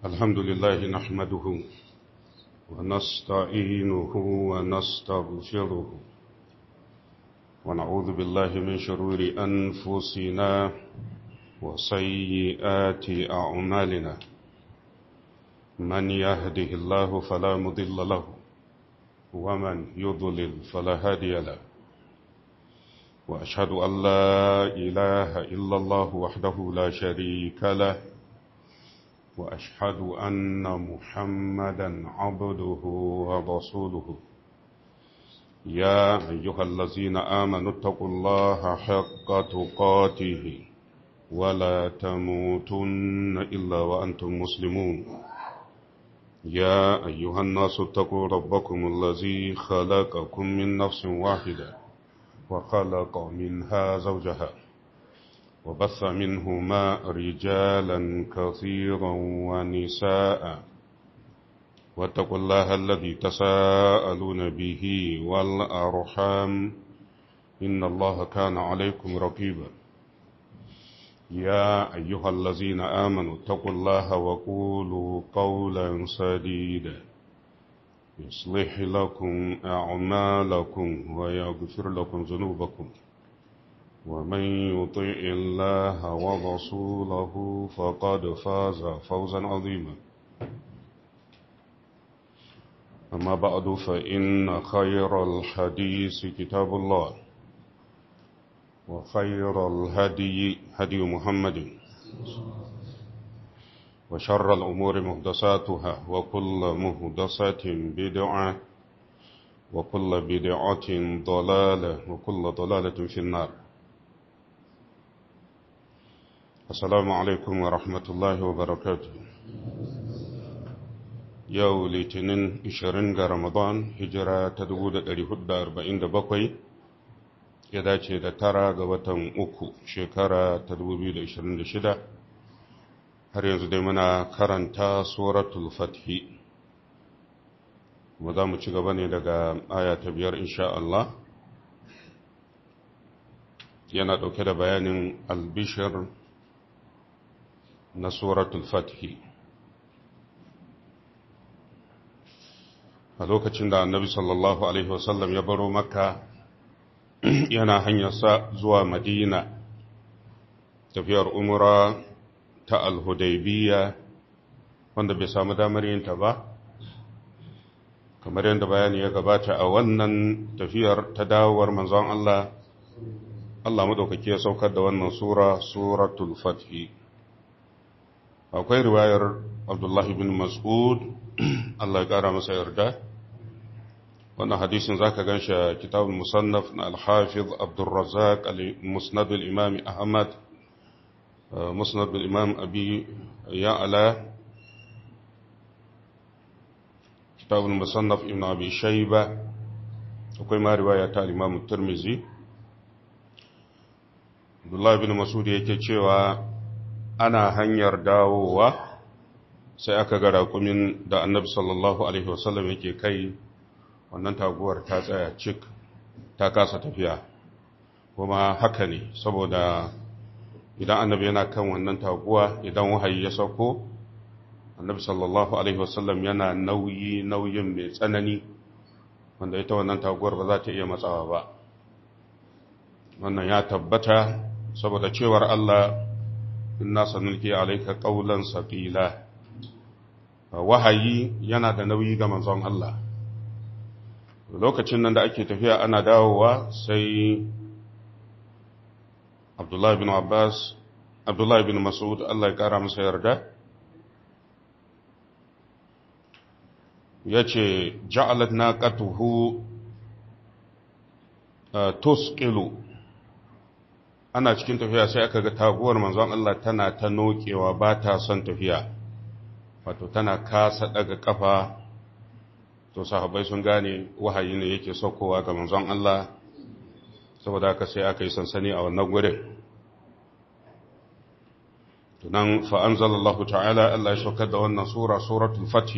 الحمد لله نحمده ونستعينه ونستغفره ونعوذ بالله من شرور أنفسنا وسيئات أعمالنا من يهده الله فلا مضل له ومن يضلل فلا هادي له وأشهد أن لا إله إلا الله وحده لا شريك له وأشهد أن محمدا عبده ورسوله يا أيها الذين آمنوا اتقوا الله حق تقاته ولا تموتن إلا وأنتم مسلمون يا أيها الناس اتقوا ربكم الذي خلقكم من نفس واحدة وخلق منها زوجها وبث منهما رجالا كثيرا ونساء واتقوا الله الذي تساءلون به والأرحام إن الله كان عليكم رقيبا يا أيها الذين آمنوا اتقوا الله وقولوا قولا سديدا يصلح لكم أعمالكم ويغفر لكم ذنوبكم ومن يطع الله ورسوله فقد فاز فوزا عظيما أما بعد فإن خير الحديث كتاب الله وخير الهدي هدي محمد وشر الأمور مهدساتها وكل مهدسة بدعة وكل بدعة ضلالة وكل ضلالة في النار السلام عليكم ورحمة الله وبركاته yau litinin 20 ga ramadan hijira ta 1447 ya dace da tara ga watan uku shekara ta 2026 har yanzu dai muna karanta suratul fathi kuma za mu ci gaba ne daga aya ta biyar insha Allah yana ɗauke da bayanin albishir na suratul fathi a lokacin da annabi sallallahu alaihi wasallam ya baro makka yana hanyarsa zuwa madina tafiyar umura ta alhudaibiya wanda bai samu damar yinta ba kamar yadda bayani ya gabata a wannan tafiyar ta dawowar manzon Allah Allah madaukaki ya saukar da wannan sura suratul fathi akwai riwayar Abdullah ibn Mas'ud Allah ya kara masa yarda wannan hadisin zaka ganshi a kitabul musannaf na al-hafiz Abdul Razzaq al-Musnad al-Imam Ahmad Musnad al-Imam Abi Ya'la kitabul musannaf Ibn Abi Shayba akwai ma riwaya ta al-Imam Tirmidhi Abdullah ibn Mas'ud yake cewa ana hanyar dawowa sai aka ga raƙumin da annabi sallallahu alaihi wasallam yake kai wannan taguwar ta tsaya cik ta kasa tafiya kuma haka ne saboda idan annabi yana kan wannan taguwa idan wahayi ya sauko annabi sallallahu alaihi wasallam yana nauyi nauyin mai tsanani wanda ita wannan taguwar ba za ta iya matsawa ba wannan ya tabbata saboda cewar Allah inna sanulki alayka qawlan saqila wahayi yana da nauyi ga manzon Allah lokacin nan da ake tafiya ana dawowa sai Abdullah bin Abbas Abdullah bin Mas'ud Allah ya kara masa yarda yace ja'alat naqatuhu tusqilu ana cikin tafiya sai aka ga taguwar manzon Allah tana ta nokewa ba ta son tafiya wato tana kasa daga kafa to sahabbai sun gane wahayi ne yake saukowa ga manzon Allah saboda haka sai aka yi sansani a wannan gurin tunan fa anzalallahu ta'ala Allah ya saukar da wannan sura suratul fath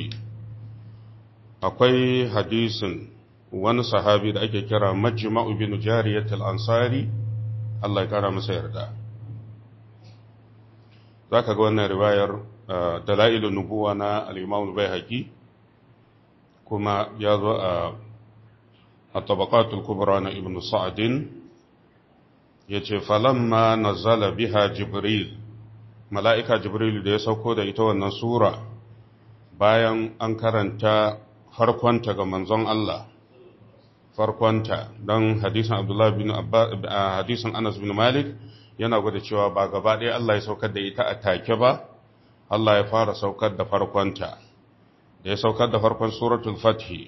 akwai hadisin wani sahabi da ake kira majma'u bin jariyatul ansari Allah ya kara masa yarda za ka ga wannan riwayar dalailun nubuwa na al-imam al-baihaqi kuma ya zo a at-tabaqatul kubra na ibn sa'din yace falamma nazala biha jibril mala'ika jibril da ya sauko da ita wannan sura bayan an karanta farkonta ga manzon Allah farkonta don hadisin Abdullah bin hadisin Anas bin Malik yana gwada cewa ba gaba ɗaya Allah ya saukar da ita a take ba Allah ya fara saukar da farkonta da ya saukar da farkon suratul fathi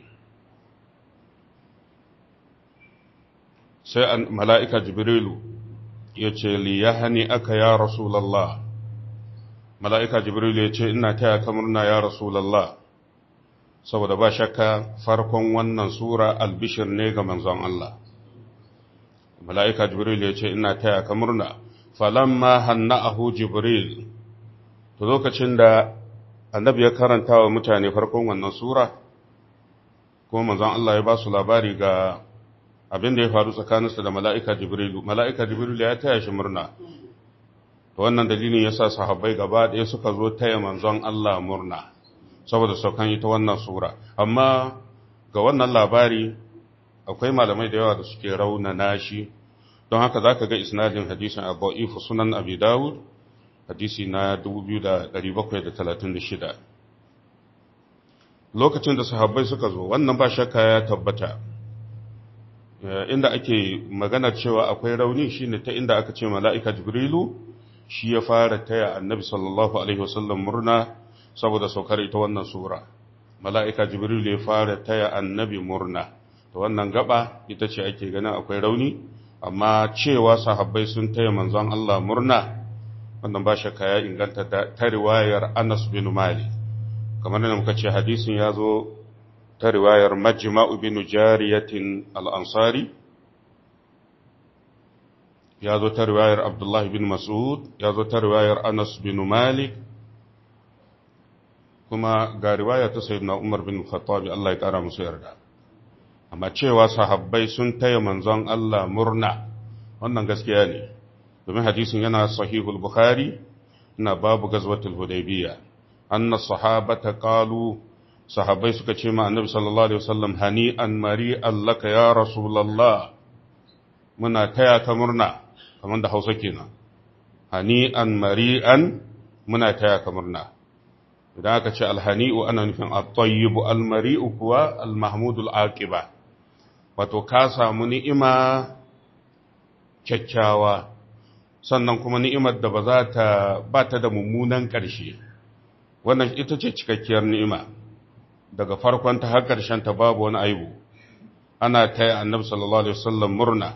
sai mala'ika jibrilu ya ce liyahani aka ya rasulallah mala'ika jibrilu ya ce ina taya ka murna ya rasulallah saboda ba shakka farkon wannan sura albishir ne ga manzon Allah mala'ika jibril ya ce ina taya ka murna falamma hanna'ahu jibril to lokacin da annabi ya karanta wa mutane farkon wannan sura kuma manzon Allah ya ba su labari ga abin da ya faru tsakaninsa da mala'ika jibrilu mala'ika jibrilu ya taya shi murna to wannan dalilin yasa sahabbai gaba ɗaya suka zo taya manzon Allah murna saboda saukan ita wannan sura amma ga wannan labari akwai malamai da yawa da suke raunana shi don haka za ka ga isnadin hadisin abu'ifu sunan abi dawud hadisi na 2736 lokacin da sahabbai suka zo wannan ba shakka ya tabbata inda ake magana cewa akwai rauni shine ta inda aka ce mala'ika jibrilu shi ya fara taya annabi sallallahu alaihi wasallam murna saboda saukar ita wannan sura mala'ika jibril ya fara taya annabi murna ta wannan gaba ita ce ake ganin akwai rauni amma cewa sahabbai sun taya manzon Allah murna wannan ba shakka ya inganta ta riwayar Anas bin Malik kamar da muka ce hadisin ya zo ta riwayar Majma'u bin Jariyatin al-Ansari ya zo ta riwayar Abdullah bin Mas'ud ya zo ta riwayar Anas bin Malik kuma ga riwaya ta sayyidina Umar bin Khattab Allah ya kara musu yarda amma cewa sahabbai sun taya manzon Allah murna wannan gaskiya ne domin hadisin yana sahihul bukhari na babu gazwatul hudaybiyya anna sahabata qalu sahabbai suka ce ma annabi sallallahu alaihi wasallam hani'an mari'an laka ya rasulullah muna taya ka murna kamar da Hausa kenan hani'an mari'an muna taya ka murna idan aka ce alhani'u ana nufin at-tayyibu al-mari'u kuwa al-mahmudul aqiba wato ka samu ni'ima kyakkyawa sannan kuma ni'imar da ba za ta ba ta da mummunan ƙarshe wannan ita ce cikakkiyar ni'ima daga farkon ta har ƙarshen ta babu wani aibu ana taya annabi sallallahu alaihi wasallam murna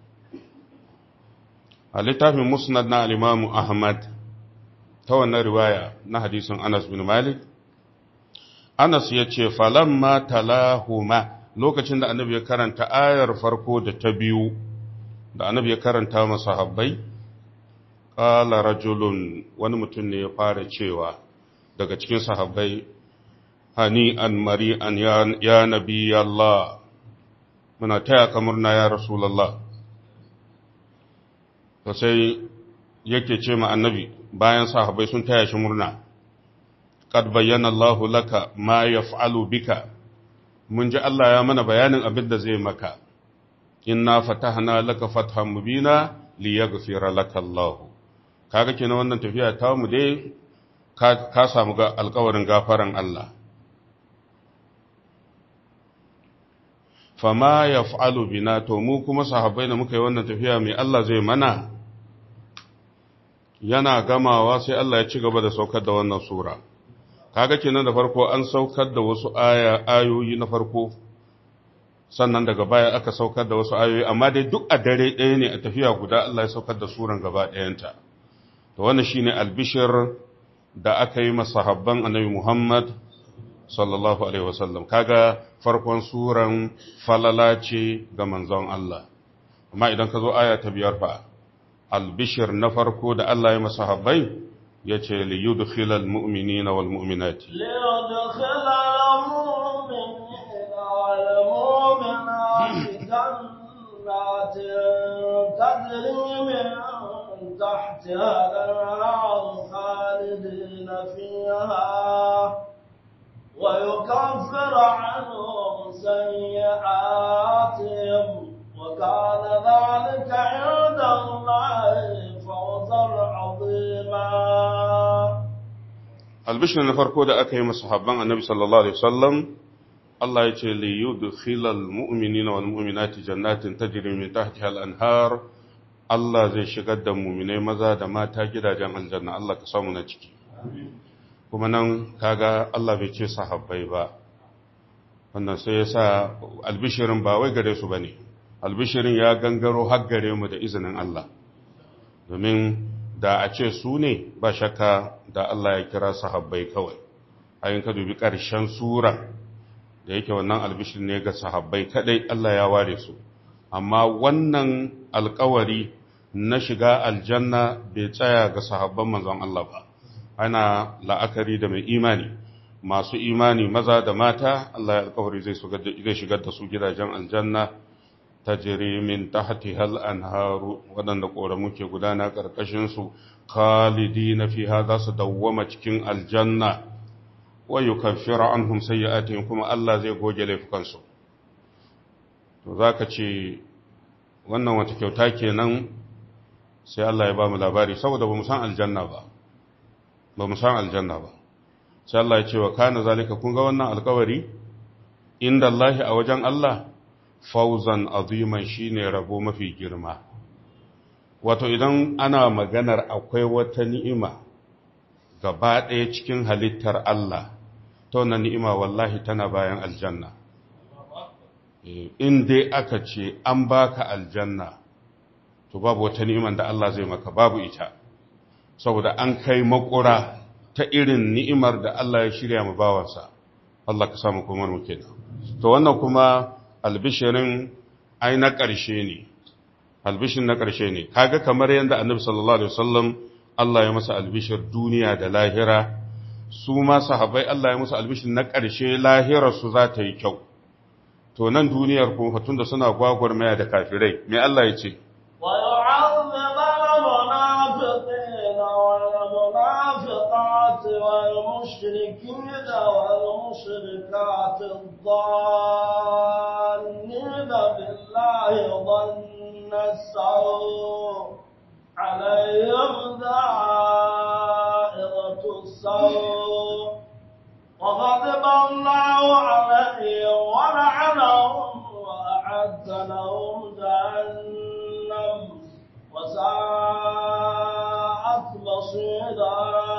a littafin musnad na al-imam ahmad ta wannan riwaya na hadisin Anas bin Malik Anas ya ce falamma talahuma lokacin da annabi ya karanta ayar farko da ta biyu da annabi ya karanta masa habbai qala rajulun wani mutum ne ya fara cewa daga cikin sahabbai hani an mari an ya nabi Allah muna taya ka murna ya rasulullah to sai yake ce ma annabi bayan sahabbai sun taya shi murna qad bayyana Allah laka ma yaf'alu bika mun ji Allah ya mana bayanin abin da zai maka inna fatahna laka fathan mubina liyaghfira laka Allah kaga kenan wannan tafiya ta mu dai ka samu ga alƙawarin gafaran Allah fama yaf'alu bina to mu kuma sahabbai da muka yi wannan tafiya mai Allah zai mana yana gamawa sai Allah ya ci gaba da saukar da wannan sura kaga kenan da farko an saukar da wasu aya ayoyi na farko sannan daga baya aka saukar da wasu ayoyi amma dai duk a dare ɗaya ne a tafiya guda Allah ya saukar da suran gaba ɗayanta to wannan shine albishir da aka yi masahabban annabi Muhammad sallallahu alaihi wasallam kaga farkon suran falala ce ga manzon Allah amma idan ka zo aya ta biyar fa albishir na farko da Allah ya masahabbai ya ce li yudkhilal mu'minina wal mu'minati li yudkhilal mu'minina wal mu'minati jannatin tajri min tahtiha al-anhar khalidin خالدين فيها ويكفر عنهم سيئاتهم وكان ذلك عند الله فوزا عظيما albishir na farko da aka yi masahabban annabi sallallahu alaihi wasallam Allah ya ce li yudkhilal mu'minina wal mu'minati jannatin tajri min tahtiha al-anhar Allah zai shigar da mu'minai maza da mata gidajen aljanna Allah ka samu na ciki kuma nan kaga Allah bai ce sahabbai ba wannan sai yasa albishirin ba wai gare su bane albishirin ya gangaro har gare mu da izinin Allah domin da a ce su ne ba shakka da Allah ya kira sahabbai kawai ayin ka dubi ƙarshen sura da yake wannan albishir ne ga sahabbai kadai Allah ya ware su amma wannan alkawari na shiga aljanna bai tsaya ga sahabban manzon Allah ba ana la'akari da mai imani masu imani maza da mata Allah ya alkawari zai shigar da su gidajen aljanna tajri min tahtihal anharu wadanda koramu ke gudana karkashin su khalidina fiha za su dawwama cikin aljanna wa yukaffiru anhum sayyi'atihim kuma Allah zai goge laifukansu to zaka ce wannan wata kyauta kenan sai Allah ya ba mu labari saboda ba mu san aljanna ba ba mu san aljanna ba sai Allah ya ce wa kana zalika kun ga wannan alkawari inda Allah a wajen Allah fauzan aziman shine rabo mafi girma wato idan ana maganar akwai wata ni'ima gaba ɗaya cikin halittar Allah ta wannan ni'ima wallahi tana bayan aljanna in dai aka ce an baka aljanna to babu wata ni'iman da Allah zai maka babu ita saboda an kai makura ta irin ni'imar da Allah ya shirya mu bawansa Allah ka samu kuma mu kenan to wannan kuma albishirin ai na ƙarshe ne albishin na ƙarshe ne kaga kamar yadda annabi sallallahu alaihi wasallam Allah ya masa albishir duniya da lahira su ma sahabbai Allah ya musu albishin na ƙarshe lahirar su za ta yi kyau to nan duniyar kuma fatun da suna gwagwarmaya da kafirai me Allah ya ce ويعذب المنافقين والمنافقات والمشركين والمشركات الظانين بالله ظن السوء عليهم دائرة السوء وغضب الله عليهم ولعنهم وأعد لهم جهنم وساءت مصيرا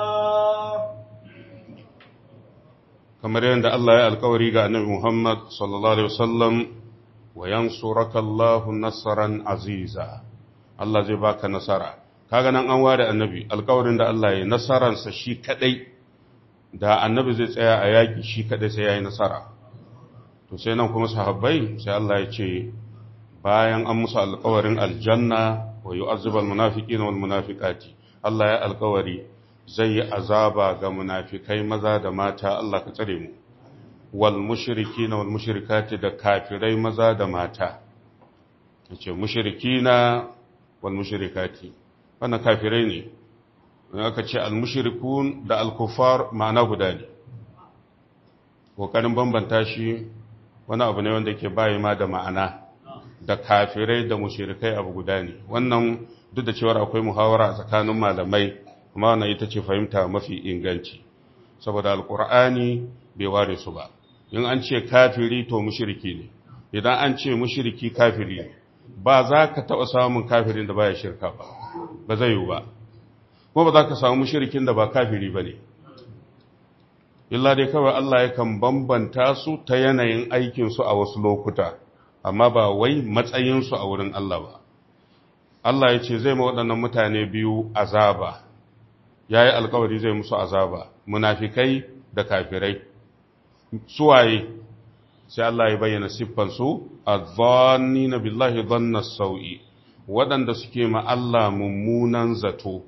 kamar yadda Allah ya alkawari ga annabi Muhammad sallallahu alaihi wasallam wa yansuraka Allahu nasran aziza Allah zai baka nasara kaga nan an ware annabi alkawarin da Allah ya nasaransa shi kadai da annabi zai tsaya a yaki shi kadai sai yayi nasara to sai nan kuma sahabbai sai Allah ya ce bayan an musu alkawarin aljanna wa yu'azzibal munafiqina wal munafiqati Allah ya alkawari zai yi azaba ga munafikai maza da mata Allah ka tsare mu wal mushrikina wal mushrikati da kafirai maza da mata yace mushrikina wal mushrikati wannan kafirai ne in aka ce al mushrikun da al kufar ma'ana guda ne kokarin bambanta shi wani abu ne wanda yake bayi ma da ma'ana da kafirai da mushrikai abu guda ne wannan duk da cewa akwai muhawara a tsakanin malamai kuma wannan ita ce fahimta mafi inganci saboda alkur'ani bai ware su ba in an ce kafiri to mushriki ne idan an ce mushriki kafiri ne ba za ka taɓa samun kafirin da baya shirka ba ba zai yiwu ba kuma ba za ka samu mushrikin da ba kafiri ba ne illa dai kawai Allah yakan bambanta su ta yanayin aikinsu a wasu lokuta amma ba wai matsayinsu a wurin Allah ba Allah ya ce zai ma waɗannan mutane biyu azaba ya yi alkawari zai musu azaba munafikai da kafirai suwaye sai Allah ya bayyana siffansu a zanni na billahi zanna sau'i waɗanda suke ma Allah mummunan zato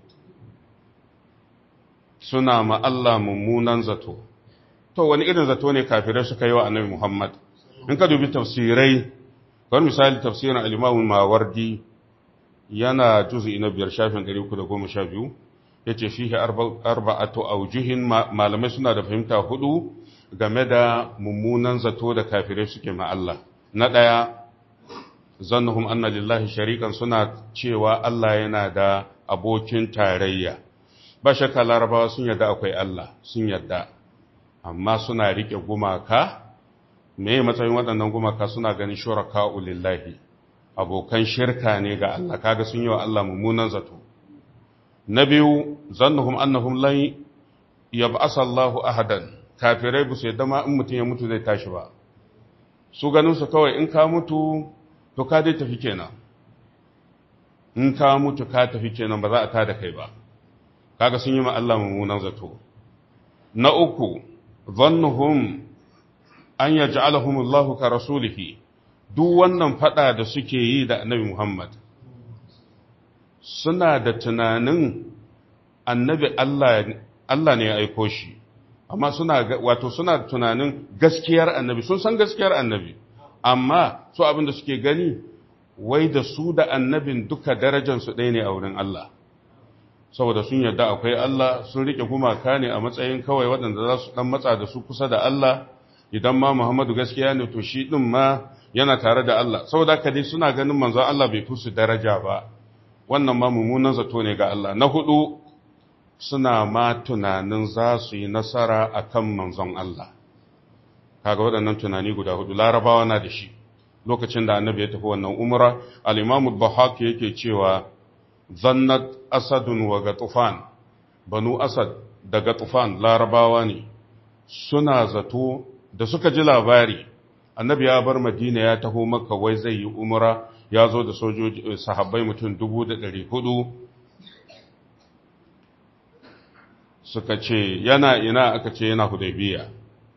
suna ma Allah mummunan zato to wani irin zato ne kafirai suka yi wa annabi Muhammad in ka dubi tafsirai kamar misali tafsirin al-Imam Mawardi yana juz'i na biyar shafin 312 yace fihi arba'atu awjuhin malamai suna da fahimta hudu game da mummunan zato da kafirai suke ma Allah na daya zannuhum anna lillahi sharikan suna cewa Allah yana da abokin tarayya ba shakka larabawa sun yarda akwai Allah sun yarda amma suna rike gumaka me matsayin waɗannan gumaka suna ganin shuraka lillahi abokan shirka ne ga Allah kaga sun yi wa Allah mummunan zato na biyu zannuhum annahum lan yab'asa Allahu ahadan kafirai bu sai dama in mutum ya mutu zai tashi ba su ganin su kawai in ka mutu to ka dai tafi kenan in ka mutu ka tafi kenan ba za a tada kai ba kaga sun yi ma Allah mummunan zato na uku zannuhum an yaj'alahum Allahu ka rasulihi duk wannan fada da suke yi da Annabi Muhammad suna da tunanin Annabi Allah Allah ne ya aiko shi amma suna wato suna tunanin gaskiyar Annabi sun san gaskiyar Annabi amma su abin da suke gani wai da su da annabin duka darajansu ɗaya ne a wurin Allah saboda sun yarda akwai Allah sun rike gumaka ne a matsayin kawai waɗanda za su ɗan matsa da su kusa da Allah idan ma Muhammadu gaskiya ne to shi ɗin ma yana tare da Allah saboda haka dai suna ganin manzon Allah bai fusu daraja ba wannan ma mummunan zato ne ga Allah na hudu suna ma tunanin za su yi nasara akan manzon Allah kaga waɗannan tunani guda hudu larabawa na da shi lokacin da annabi ya tafi wannan umra al-imam al-bahaq yake cewa zannat asadun wa gatufan banu asad da gatufan larabawa ne suna zato da suka ji labari annabi ya bar madina ya taho makka wai zai yi umra ya zo da sojoji sahabbai mutum dubu da ɗari hudu suka ce yana ina aka ce yana hudaybiya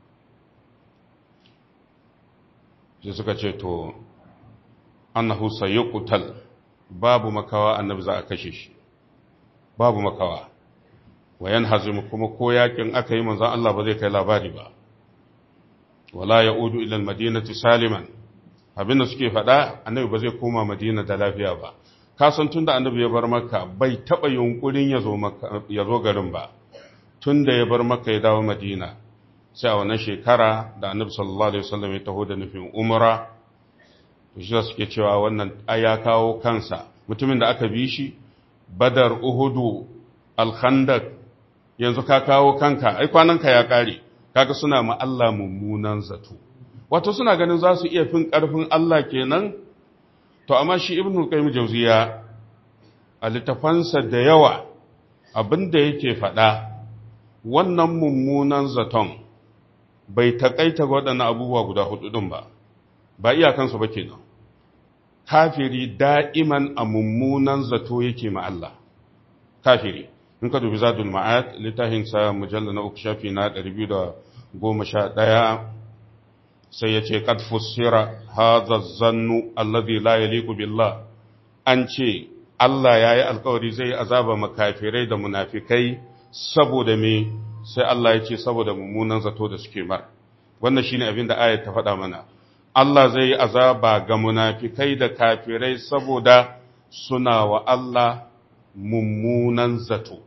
sai suka ce to annahu sayuqtal babu makawa annabi za a kashe shi babu makawa wayan hazim kuma ko yakin aka yi manzon Allah ba zai kai labari ba wala yaudu ila almadinati saliman abinda suke faɗa annabi ba zai koma madina da lafiya ba ka san tunda annabi ya bar makka bai taba yunkurin ya zo makka ya zo garin ba tunda ya bar makka ya dawo madina sai a wannan shekara da annabi sallallahu alaihi wasallam ya taho da nufin umra to shi suke cewa wannan aya kawo kansa mutumin da aka bi shi badar uhudu alkhandak yanzu ka kawo kanka ai kwananka ya kare kaga suna ma Allah mummunan zato wato suna ganin za su iya fin karfin Allah kenan to amma shi ibnu qayyim jawziya a littafansa da yawa abinda yake faɗa wannan mummunan zaton bai taƙaita ga waɗannan abubuwa guda hudu ɗin ba, ba iyakansu ba kenan. Kafiri da'iman a mummunan zato yake ma Allah. Kafiri, in ka dubi zadul ma'ad littafinsa mujalla na uku shafi na ɗari biyu da goma sha ɗaya sai ya ce, Kad fussira haza zannu allazi la yaliqu billah an ce Allah ya yi alkawari zai azaba makafirai da munafikai saboda me sai Allah ya ce saboda mummunan zato da suke mar wannan shine abin da ayat ta faɗa mana Allah zai yi azaba ga munafikai da kafirai saboda suna wa Allah mummunan zato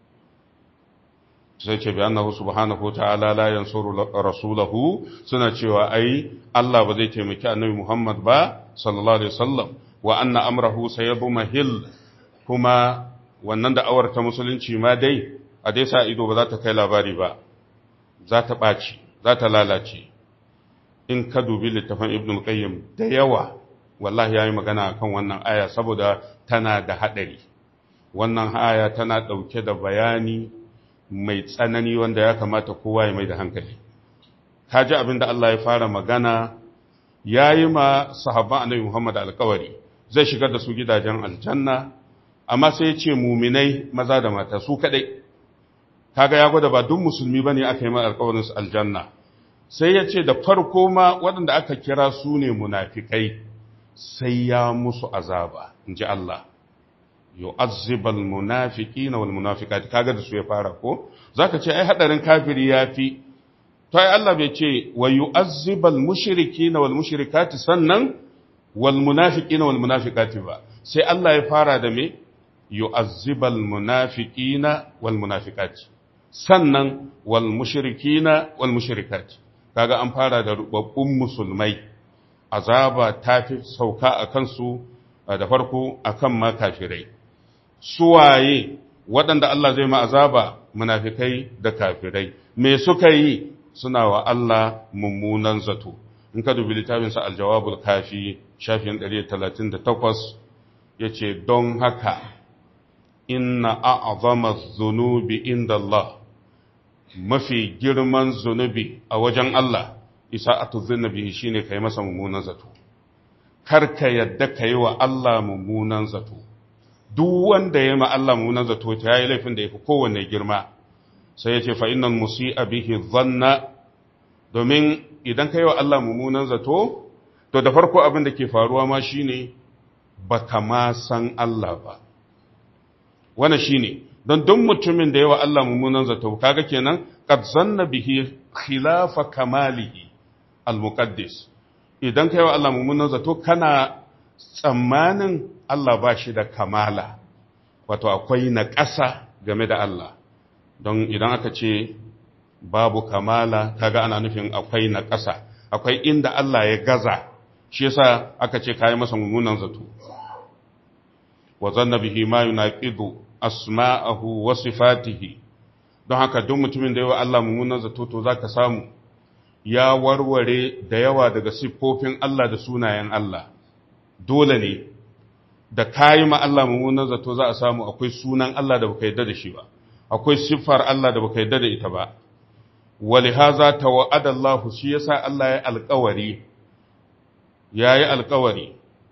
sai ce bi annahu subhanahu ta'ala la yansuru rasulahu suna cewa ai Allah ba zai taimaki annabi Muhammad ba sallallahu alaihi wasallam wa anna amrahu sayabmahil kuma wannan da'awar ta musulunci ma dai a dai sa ido ba za ta kai labari ba za ta ɓaci za ta lalace in ka dubi littafin ibn qayyim da yawa wallahi yayi magana akan wannan aya saboda tana da hadari wannan aya tana dauke da bayani mai tsanani wanda ya kamata kowa ya mai da hankali kaji abin da Allah ya fara magana yayi ma sahabban annabi Muhammad alƙawari zai shigar da su gidajen aljanna amma sai ya ce muminai maza da mata su kadai kaga ya gwada ba duk musulmi bane aka yi mai alƙawarin su aljanna sai ya ce da farko ma waɗanda aka kira su ne munafikai sai ya musu azaba in ji Allah yu'azzibal munafiqina wal munafiqati kaga da su ya fara ko zaka ce ai hadarin kafiri yafi to ai Allah bai ce wa yu'azzibal mushrikina wal mushrikati sannan wal munafiqina wal munafiqati ba sai Allah ya fara da me yu'azzibal munafiqina wal munafiqati sannan wal mushrikina wal mushrikati kaga an fara da rubabbun musulmai azaba ta fi sauka a kansu da farko akan ma kafirai suwaye waɗanda Allah zai ma azaba munafikai da kafirai me suka yi suna wa Allah mummunan zato in ka dubi littafinsa aljawabul kafi shafin 138 yace don haka inna a'zama zunubi inda Allah mafi girman zunubi a wajen Allah isa'atu zunubi shine kai masa mummunan zato kar ka yadda kai wa Allah mummunan zato duk wanda ya ma Allah mummunan zato ta yayi laifin da yafi kowanne girma sai ya ce fa innal musi'a bihi dhanna domin idan kai wa Allah mummunan zato to da farko abin da ke faruwa ma shine baka ma san Allah ba wannan shine don duk mutumin da yawa Allah mummunan zato kaga kenan qad zanna bihi khilafa kamalihi al-muqaddis idan kai wa Allah mummunan zato kana tsammanin Allah ba shi da kamala wato akwai na ƙasa game da Allah don idan aka ce babu kamala kaga ana nufin akwai na ƙasa akwai inda Allah ya gaza shi yasa aka ce kai masa mummunan zato wa zanna bihi ma yunaqidu asma'ahu wa sifatihi don haka duk mutumin da yawa Allah mummunan zato to zaka samu ya warware da yawa daga siffofin Allah da sunayen Allah dole ne da kayi ma Allah mummunan zato za a samu akwai sunan Allah da baka yarda da shi ba akwai siffar Allah da baka yarda da ita ba walihaza tawa'ada Allah shi yasa Allah ya alƙawari yayi alƙawari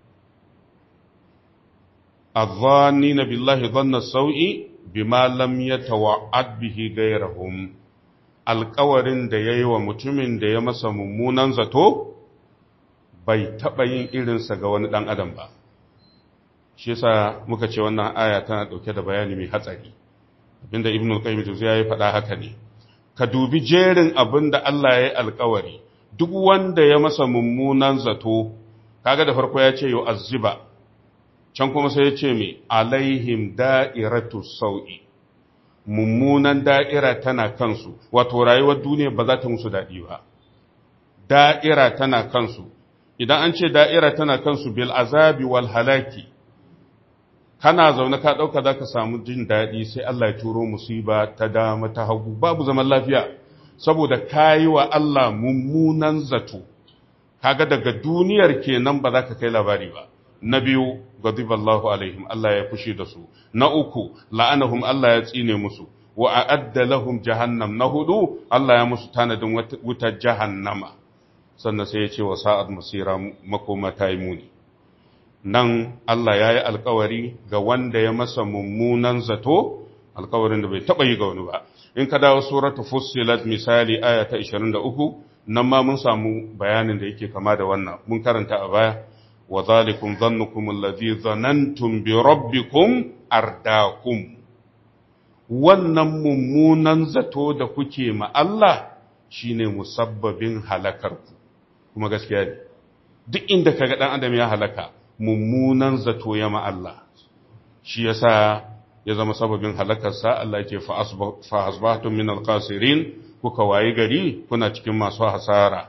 الظانين بالله ظن السوء بما لم يتوعد به غيرهم alƙawarin da ya yi wa mutumin da ya masa mummunan zato bai taɓa yin irinsa ga wani ɗan adam ba shi yasa muka ce wannan aya tana ɗauke da bayani mai hatsari abinda ibn al-qayyim ya yi faɗa haka ne ka dubi jerin abin da Allah ya yi alƙawari duk wanda ya masa mummunan zato kaga da farko ya ce yau azziba can kuma sai ya ce mai alaihim da'iratu sau'i mummunan da'ira tana kansu wato rayuwar duniya ba za ta musu daɗi ba da'ira tana kansu idan an ce da'ira tana kansu bil azabi wal halaki kana zaune ka ɗauka za ka samu jin daɗi sai Allah ya turo musiba ta dama ta hagu babu zaman lafiya saboda kayi wa Allah mummunan zato kaga daga duniyar kenan ba za ka kai labari ba na biyu gadiballahu alaihim Allah ya fushi da su na uku la'anahum Allah ya tsine musu wa a'adda lahum jahannam na hudu Allah ya musu tanadin wutar jahannama sannan sai ya ce wa sa'ad masira makoma ta yi muni nan Allah ya yi alkawari ga wanda ya masa mummunan zato alkawarin da bai taɓa yi ga wani ba in ka dawo suratu fussilat misali aya ta 23 nan ma mun samu bayanin da yake kama da wannan mun karanta a baya wa zalikum dhannukum alladhi dhanantum bi rabbikum ardakum wannan mummunan zato da kuke ma Allah shine musabbabin halakarku kuma gaskiya ne duk inda kaga dan adam ya halaka mummunan zato ya ma Allah shi yasa ya zama sababin halakarsa Allah ya ce fa asbahtum min alqasirin kuka wayi gari kuna cikin masu hasara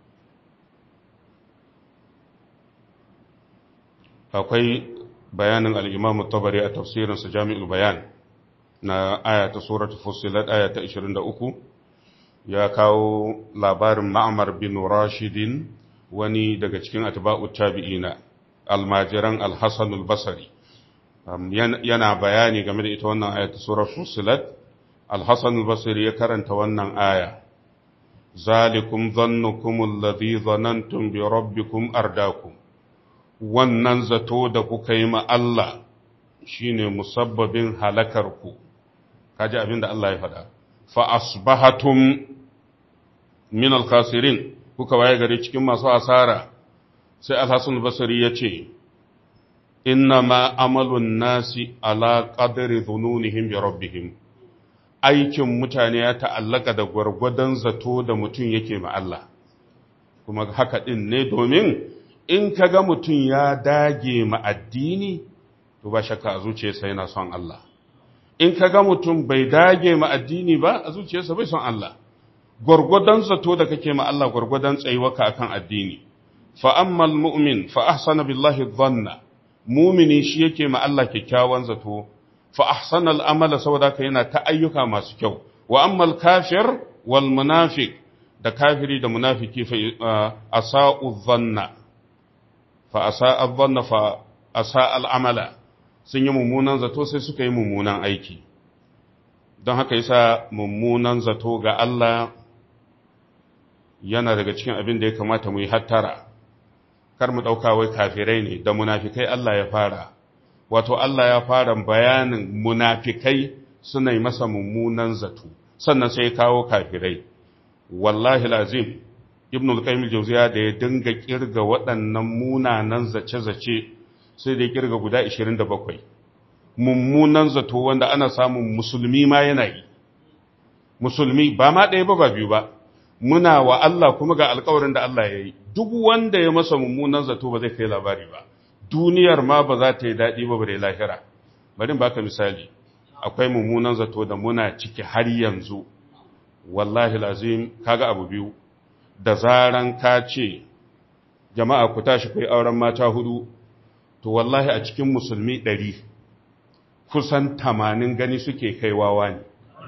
akwai bayanin al-Imam tabari a tafsirin sa Jami'ul Bayan na aya ta suratul Fussilat aya ta 23 ya kawo labarin Ma'mar bin Rashidin wani daga cikin atba'ut tabi'ina almajiran al-Hasan al-Basri yana bayani game da ita wannan aya ta surar Fussilat al-Hasan al-Basri ya karanta wannan aya zalikum dhannukum alladhi dhanantum bi rabbikum ardakum wannan zato da kuka yi ma Allah shine musabbabin halakarku kaji abin da Allah ya faɗa fa asbahatum min al-khasirin kuka waye gari cikin masu asara sai al-Hasan al-Basri ya ce inna ma amalun nasi ala qadri dhununihim bi rabbihim aikin mutane ya ta'allaka da gwargwadon zato da mutum yake ma Allah kuma haka din ne domin in kaga mutum ya dage ma addini to ba shakka a zuciyarsa yana son Allah in ka ga mutum bai dage ma addini ba a zuciyarsa bai son Allah gwargwadon zato da kake ma Allah gwargwadon tsayuwaka akan addini fa ammal mu'min fa ahsana billahi dhanna mumini shi yake ma Allah kyakkyawan zato fa ahsana al'amala saboda ka yana ta ayyuka masu kyau wa ammal kafir wal munafiq da kafiri da munafiki fa asa'u dhanna fa asa'a dhanna fa asa'a al'amala sun yi mummunan zato sai suka yi mummunan aiki don haka yasa mummunan zato ga Allah yana daga cikin abin da ya kamata mu yi hattara kar mu ɗauka wai kafirai ne da munafikai Allah ya fara wato Allah ya fara bayanin munafikai suna yi masa mummunan zato sannan sai ya kawo kafirai wallahi lazim ibn al-qayyim al-jawziya da ya dinga kirga waɗannan munanan zace-zace sai da ya kirga guda 27 mummunan zato wanda ana samun musulmi ma yana yi musulmi ba ma ɗaya ba ba biyu ba muna wa Allah kuma ga alkawarin da Allah ya yi duk wanda ya masa mummunan zato ba zai kai labari ba duniyar ma ba za ta yi daɗi ba bare lahira bari baka misali akwai mummunan zato da muna ciki har yanzu wallahi lazim kaga abu biyu da zaran ka ce jama'a ku tashi kai auren mata hudu to wallahi a cikin musulmi ɗari kusan tamanin gani suke kai wawa ne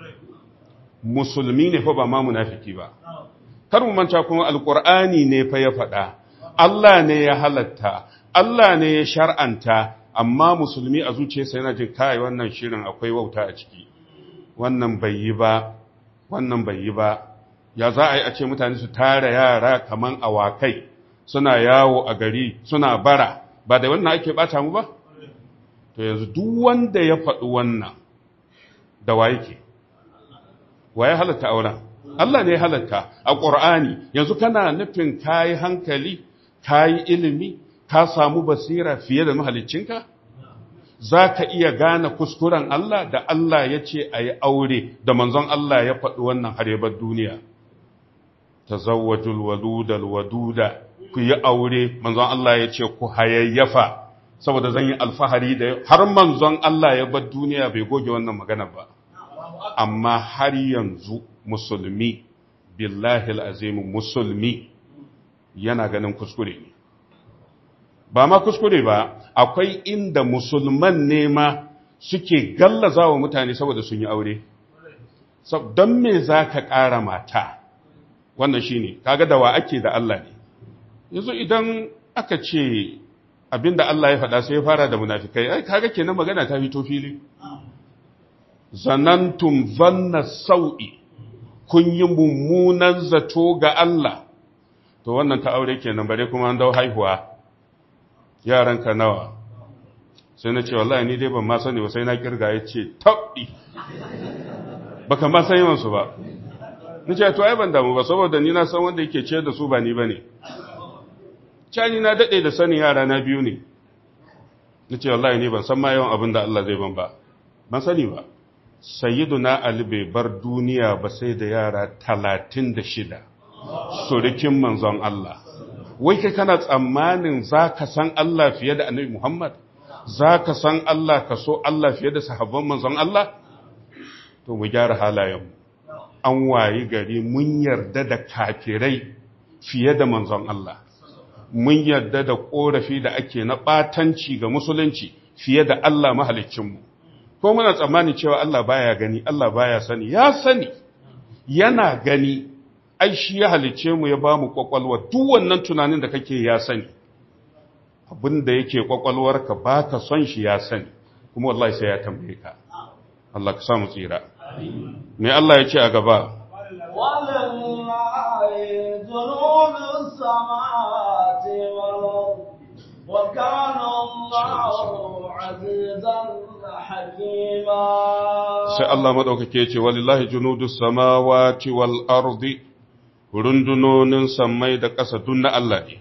musulmi ne fa ba ma munafiki ba kar mu manta kuma alqur'ani ne fa ya faɗa Allah ne ya halatta Allah ne ya shar'anta amma musulmi a zuciyarsa yana jin kai wannan shirin akwai wauta a ciki wannan bai yi ba wannan bai yi ba ya za a yi a ce mutane su tara yara kaman awakai suna yawo a gari suna bara ba da wannan ake bata mu ba to yanzu duk wanda ya faɗi wannan da wa yake wa ya halatta auren Allah ne ya halatta a ƙur'ani yanzu kana nufin kayi hankali kayi ilimi ka samu basira fiye da mahaliccinka za ka iya gane kuskuren Allah da Allah ya ce a yi aure da manzon Allah ya faɗi wannan harebar duniya ta zawajul wadudal waduda ku yi aure manzon Allah ya ce ku hayayyafa saboda zan yi alfahari da har manzon Allah ya bar duniya bai goge wannan magana ba amma har yanzu musulmi billahi al'azimu musulmi yana ganin kuskure ne ba ma kuskure ba akwai inda musulman ne ma suke gallaza wa mutane saboda sun yi aure don me za ka ƙara mata wannan shi ne kaga da wa ake da Allah ne yanzu idan aka ce abinda Allah ya faɗa sai ya fara da munafikai ai kaga kenan magana ta fito fili zanantum zanna sau'i kun yi mummunan zato ga Allah to wannan ta aure kenan bare kuma an dau haihuwa yaranka nawa sai na ce wallahi ni dai ban ma sani ba sai na kirga ya ce tabbi baka ma san yawan su ba ni ce to ai ban damu ba saboda ni na san wanda yake ciyar da su ba ni bane cani na dade da sanin yara na biyu ne ni ce wallahi ni ban san ma yawan abin da Allah zai ban ba ban sani ba sayyiduna ali bai bar duniya ba sai da yara talatin da shida surikin manzon Allah wai kai kana tsammanin za ka san Allah fiye da annabi Muhammad za ka san Allah ka so Allah fiye da sahabban manzon Allah to mu gyara halayenmu an wayi gari mun yarda da kafirai fiye da manzon Allah mun yarda da korafi da ake na ɓatanci ga musulunci fiye da Allah mahalicinmu ko muna tsammani cewa Allah baya gani Allah baya sani ya sani yana gani ai shi ya halice mu ya bamu kwakwalwa duk wannan tunanin da kake ya sani abinda yake kwakwalwarka baka son shi ya sani kuma wallahi sai ya tambaye ka Allah ka samu tsira me Allah ya ce a gaba ولله جنود السماوات والأرض وكان الله عزيزا حكيما sai Allah madaukake ce walillahi junudus samawati wal ardi rundunonin sammai da ƙasa duk na Allah ne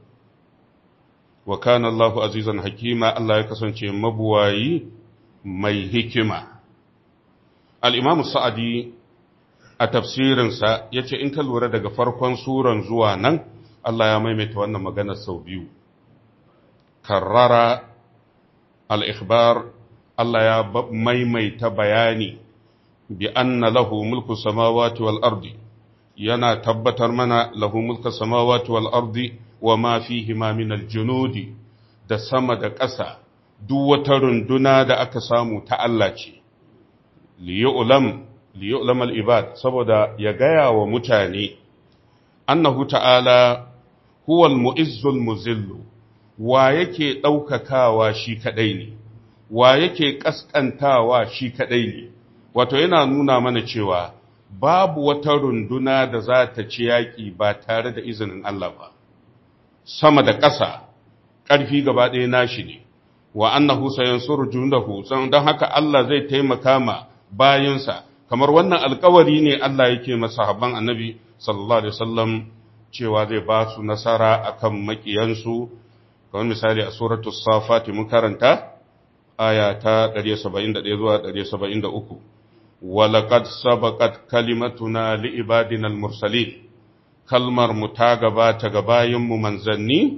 wa kana Allahu azizan hakima Allah ya kasance mabuwayi mai hikima al-Imam Sa'adi a tafsirinsa yace in ka lura daga farkon suran zuwa nan Allah ya maimaita wannan magana sau biyu karrara al-ikhbar Allah ya maimaita bayani bi anna lahu mulku samawati wal ardi yana tabbatar mana lahu mulku samawati wal ardi wa ma fihima min al-junudi da sama da ƙasa duk wata runduna da aka samu ta Allah ce liyu'lam liyu'lam al-ibad saboda ya gaya wa mutane annahu ta'ala huwa al-mu'izzu al-muzillu wa yake daukakawa shi kadai ne wa yake kaskantawa shi kadai ne wato yana nuna mana cewa babu wata runduna da za ta ci yaƙi ba tare da izinin Allah ba sama da ƙasa ƙarfi gaba ɗaya nashi ne wa annahu sayansuru jundahu don haka Allah zai taimaka ma bayansa kamar wannan alkawari ne Allah yake masa habban annabi sallallahu alaihi wasallam cewa zai ba su nasara akan makiyansu kamar misali a suratu safati mun karanta aya ta 171 zuwa 173 walaqad sabaqat kalimatuna liibadina almursalin kalmar mu ta gabata ga bayinmu manzanni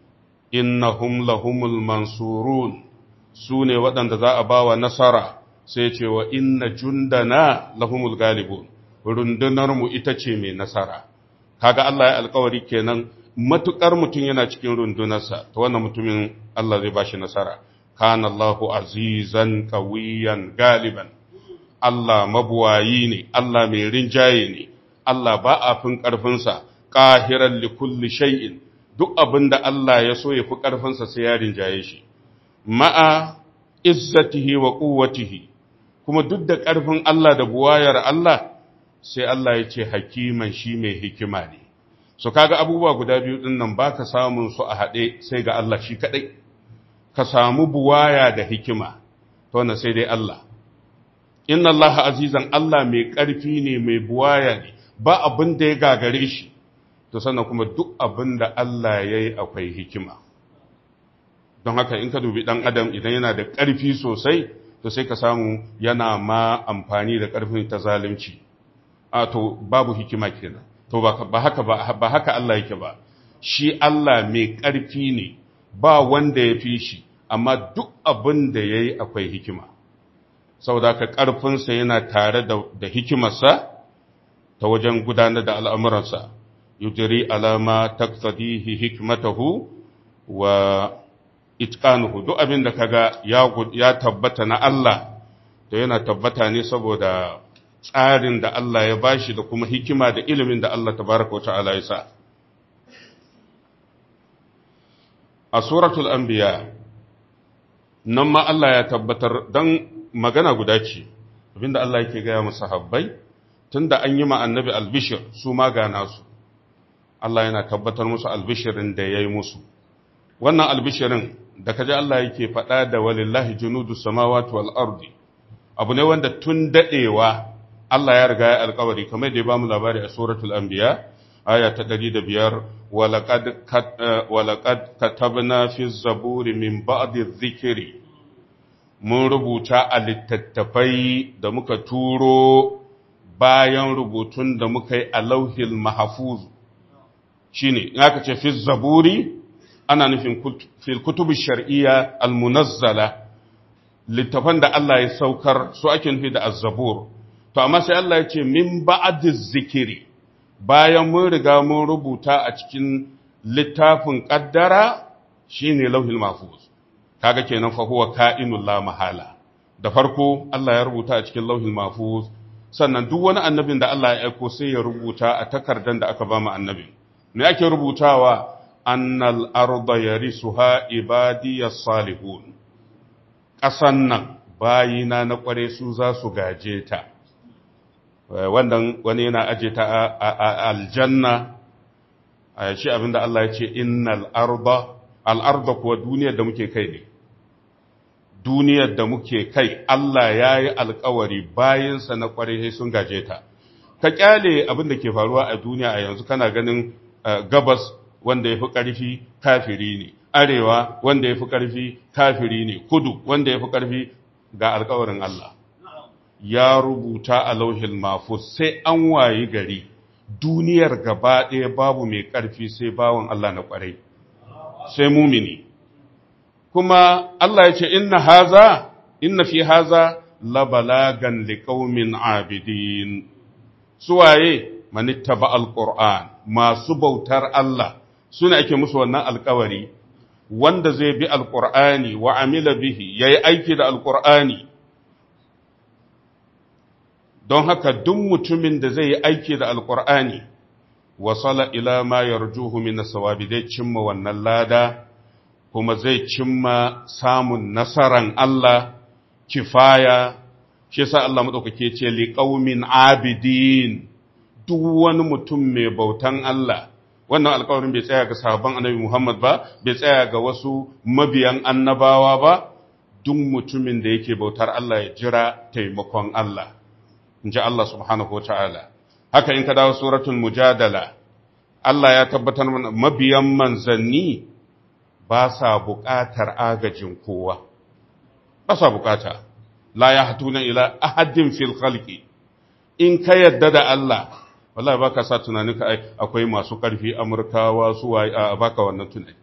innahum lahumul mansurun su ne waɗanda za a ba wa nasara sai ce wa inna jundana lahumul galibun rundunarmu ita ce mai nasara kaga Allah ya alkawari kenan matukar mutum yana cikin rundunarsa ta wannan mutumin Allah zai bashi nasara kana Allahu azizan qawiyan galiban Allah mabuwayi ne Allah mai rinjaye ne Allah ba a fin ƙarfinsa ƙahiran likulli shay'in duk abin da Allah ya so ya fi ƙarfinsa sai ya rinjaye shi ma'a izzatihi wa quwwatihi kuma duk da ƙarfin Allah da buwayar Allah sai Allah ya ce hakiman shi mai hikima ne so kaga abubuwa guda biyu din nan baka samun su a haɗe sai ga Allah shi kaɗai ka samu buwaya da hikima to wannan sai dai Allah inna Allah azizan Allah mai ƙarfi ne mai buwaya ne ba abin da ya gagare shi to sannan kuma duk abin da Allah ya yi akwai hikima don haka in ka dubi ɗan adam idan yana da ƙarfi sosai to sai ka samu yana ma amfani da ƙarfin ta zalunci a to babu hikima kenan to ba haka ba haka Allah yake ba shi Allah mai ƙarfi ne ba wanda ya fi shi amma duk abin da ya yi akwai hikima saboda haka ƙarfinsa yana tare da hikimarsa ta wajen gudanar da al'amuransa yujiri alama taksadihi hikmatahu wa itqanuhu duk abin da kaga ya tabbata na Allah to yana tabbata ne saboda tsarin da Allah ya bashi da kuma hikima da ilimin da Allah tabaraka wata'ala ya sa a suratul anbiya nan ma Allah ya tabbatar dan magana guda ce abinda Allah yake gaya musu habbai tunda an yi ma annabi albishir su ma ga nasu Allah yana tabbatar musu albishirin da ya yi musu wannan albishirin da kaji Allah yake faɗa da walillahi junudu samawati wal ardi abu ne wanda tun daɗewa Allah ya riga ya alkawari kamar da ya bamu labari a suratul anbiya aya ta 105 walaqad walaqad katabna fi zaburi min ba'di dhikri mun rubuta a littattafai da muka turo bayan rubutun da muka yi a lauhil mahfuz shine in aka ce fi zaburi ana nufin fil kutubi shar'iyya almunazzala littafan da Allah ya saukar su ake nufi da azzabur to amma sai Allah ya ce min ba'diz zikiri bayan mun riga mun rubuta a cikin littafin qaddara shine lauhil mahfuz kaga kenan fa huwa ka'inul la mahala da farko Allah ya rubuta a cikin lauhil mahfuz sannan duk wani annabin da Allah ya aiko sai ya rubuta a takardan da aka ba mu annabin me ake rubutawa annal arda yarisuha ibadiyas salihun ƙasan nan bayina na ƙware su za su gaje ta wannan wani yana aje ta a aljanna a shi abinda Allah ya ce innal arda al arda kuwa duniyar da muke kai ne duniyar da muke kai Allah ya yi alkawari bayansa na ƙware sai sun gaje ta ka kyale abin da ke faruwa a duniya a yanzu kana ganin gabas wanda ya fi ƙarfi kafiri ne, arewa wanda ya fi ƙarfi kafiri ne, kudu wanda ya fi ƙarfi ga alkawarin Allah. Ya rubuta a lauhin mafus sai an wayi gari, duniyar gaba ɗaya babu mai ƙarfi sai bawan Allah na ƙwarai, sai mumini. kuma Allah ya ce inna haza inna fi haza la balagan liqaumin abidin suwaye manittaba alquran masu bautar Allah suna ake musu wannan alkawari wanda zai bi alqur'ani wa amila bihi yayi aiki da alqur'ani don haka duk mutumin da zai yi aiki da alqur'ani wasala ila ma yarjuhu min sawabi zai cimma wannan lada kuma zai cimma samun nasaran Allah kifaya shi yasa Allah madaukake ce liqaumin abidin duk wani mutum mai bautan Allah wannan alƙawarin bai tsaya ga sahabban annabi Muhammad ba bai tsaya ga wasu mabiyan annabawa ba duk mutumin da yake bautar Allah ya jira taimakon Allah in ji Allah subhanahu wataala haka in ka dawo suratul mujadala Allah ya tabbatar mana mabiyan manzanni ba sa buƙatar agajin kowa ba sa buƙata la ya hatuna ila ahadin fil khalqi in ka yadda da Allah wallahi baka sa tunanin ka akwai masu ƙarfi amurkawa su waye a baka wannan tunani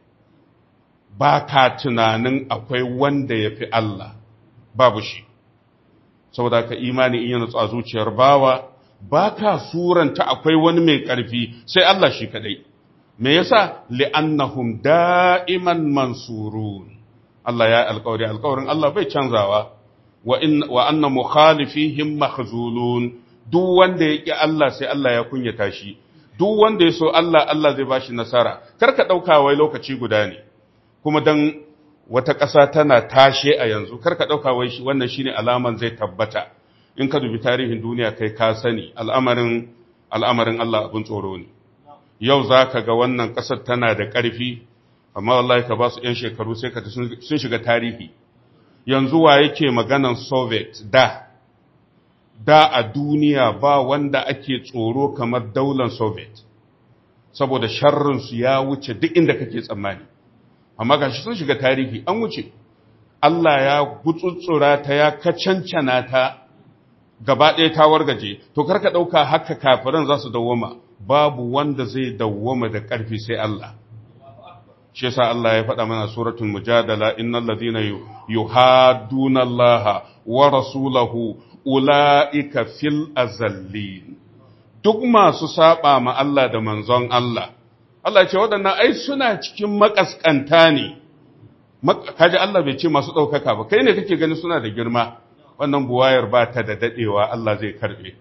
baka tunanin akwai wanda yafi Allah babu shi saboda ka imani in yana tsa zuciyar bawa baka suranta akwai wani mai ƙarfi sai Allah shi kadai me yasa li'annahum da'iman mansurun Allah ya alƙawari alƙawarin Allah bai canzawa wa in wa anna mukhalifihim makhzulun duk wanda ya ƙi Allah sai Allah ya kunyata shi, duk wanda ya so Allah, Allah zai ba shi nasara, karka ɗauka wai lokaci guda ne, kuma don wata ƙasa tana tashe a yanzu, karka ɗauka wai wannan shi ne alaman zai tabbata, in ka dubi tarihin duniya kai ka sani al'amarin al'amarin Allah abin tsoro ne. Yau za ka ga wannan ƙasar tana da ƙarfi, amma wallahi ka ba su ‘yan shekaru sai ka sun shiga tarihi. Yanzu wa yake maganan Soviet da, da a duniya ba wanda ake tsoro kamar daular Soviet, saboda sharrinsu ya wuce duk inda kake tsammani. Amma ga sun shiga tarihi an wuce, Allah ya gutsutsura ta ya kacancana ta gaba ɗaya ta wargaje, to karka ɗauka haka kafiran za su dawwama, babu wanda zai dawwama da ƙarfi sai Allah. Shi yasa Allah ya faɗa mana suratul mujadala innal ladina yuhadduna Allah wa rasulahu ula'ika fil azallin duk masu saba ma Allah da manzon Allah, Allah ce waɗannan ai suna cikin makaskanta ne, kaji Allah bai ce masu ɗaukaka ba, kai ne kake gani suna da girma, wannan buwayar ba ta da daɗewa Allah zai karɓe.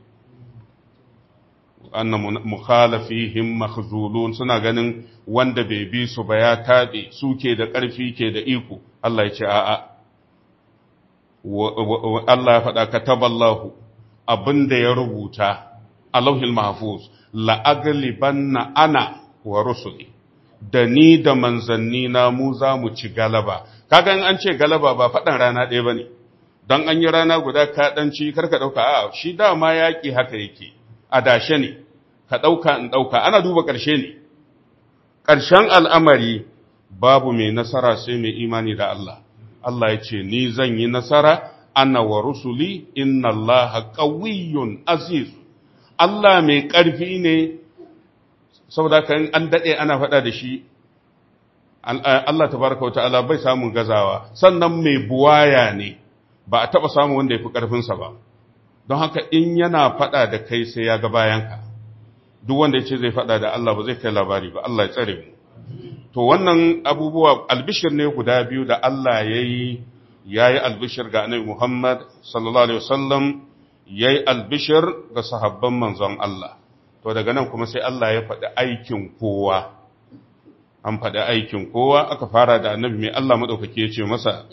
Annan mukhalafihim makhzulun suna ganin wanda bai bi su ba ya taɓe su ke da ƙarfi ke da iko, Allah ya ce a'a. Allah ya faɗa kataballahu abin da ya rubuta a lauhin mahfuz la'aglibanna ana wa rusuli da ni da manzanni na mu za mu ci galaba kaga an ce galaba ba faɗan rana ɗaya ba ne don an yi rana guda ka ɗan ci karka ɗauka a shi dama yaƙi haka yake a dashe ne ka ɗauka in ɗauka ana duba ƙarshe ne ƙarshen al'amari babu mai nasara sai mai imani da Allah Allah ya ce, Ni zan yi nasara, ana wa rusuli, inna Allah ƙawiyyun aziz. Allah mai ƙarfi ne, saboda kan an daɗe ana faɗa da shi, Allah ta baraka wa ta'ala bai samun gazawa, sannan mai buwaya ne, ba a taɓa samun wanda ya fi ƙarfinsa ba. Don haka in yana faɗa da kai sai ya ga bayanka, duk wanda ya ce zai faɗa da Allah ba zai kai labari ba, Allah ya tsare mu. to wannan abubuwa albishir ne guda biyu da Allah ya yi ya yi albishir ga annabi Muhammad sallallahu alaihi wasallam ya yi albishir ga sahabban manzon Allah to daga nan kuma sai Allah ya faɗi aikin kowa an faɗi aikin kowa aka fara da annabi mai Allah maɗaukaki ya ce masa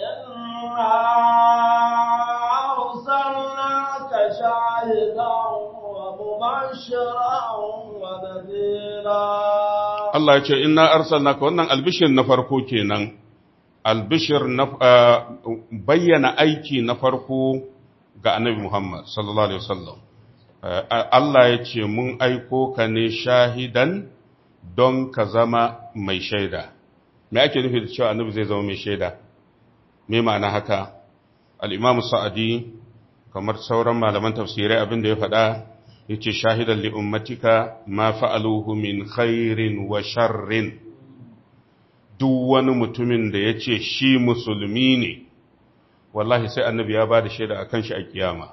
Allah ya ce inna arsalnaka wannan albishir na farko kenan albishir na bayyana aiki na farko ga annabi Muhammad sallallahu alaihi wasallam Allah ya ce mun aiko ka ne shahidan don ka zama mai shaida me ake nufi da cewa annabi zai zama mai shaida me ma'ana haka al-Imam Sa'adi kamar sauran malaman tafsirai abin da ya faɗa yace shahidan li ummatika ma fa'aluhu min khairin wa sharrin duk wani mutumin da ya ce shi musulmi ne wallahi sai annabi ya ba da shaida a kan shi a kiyama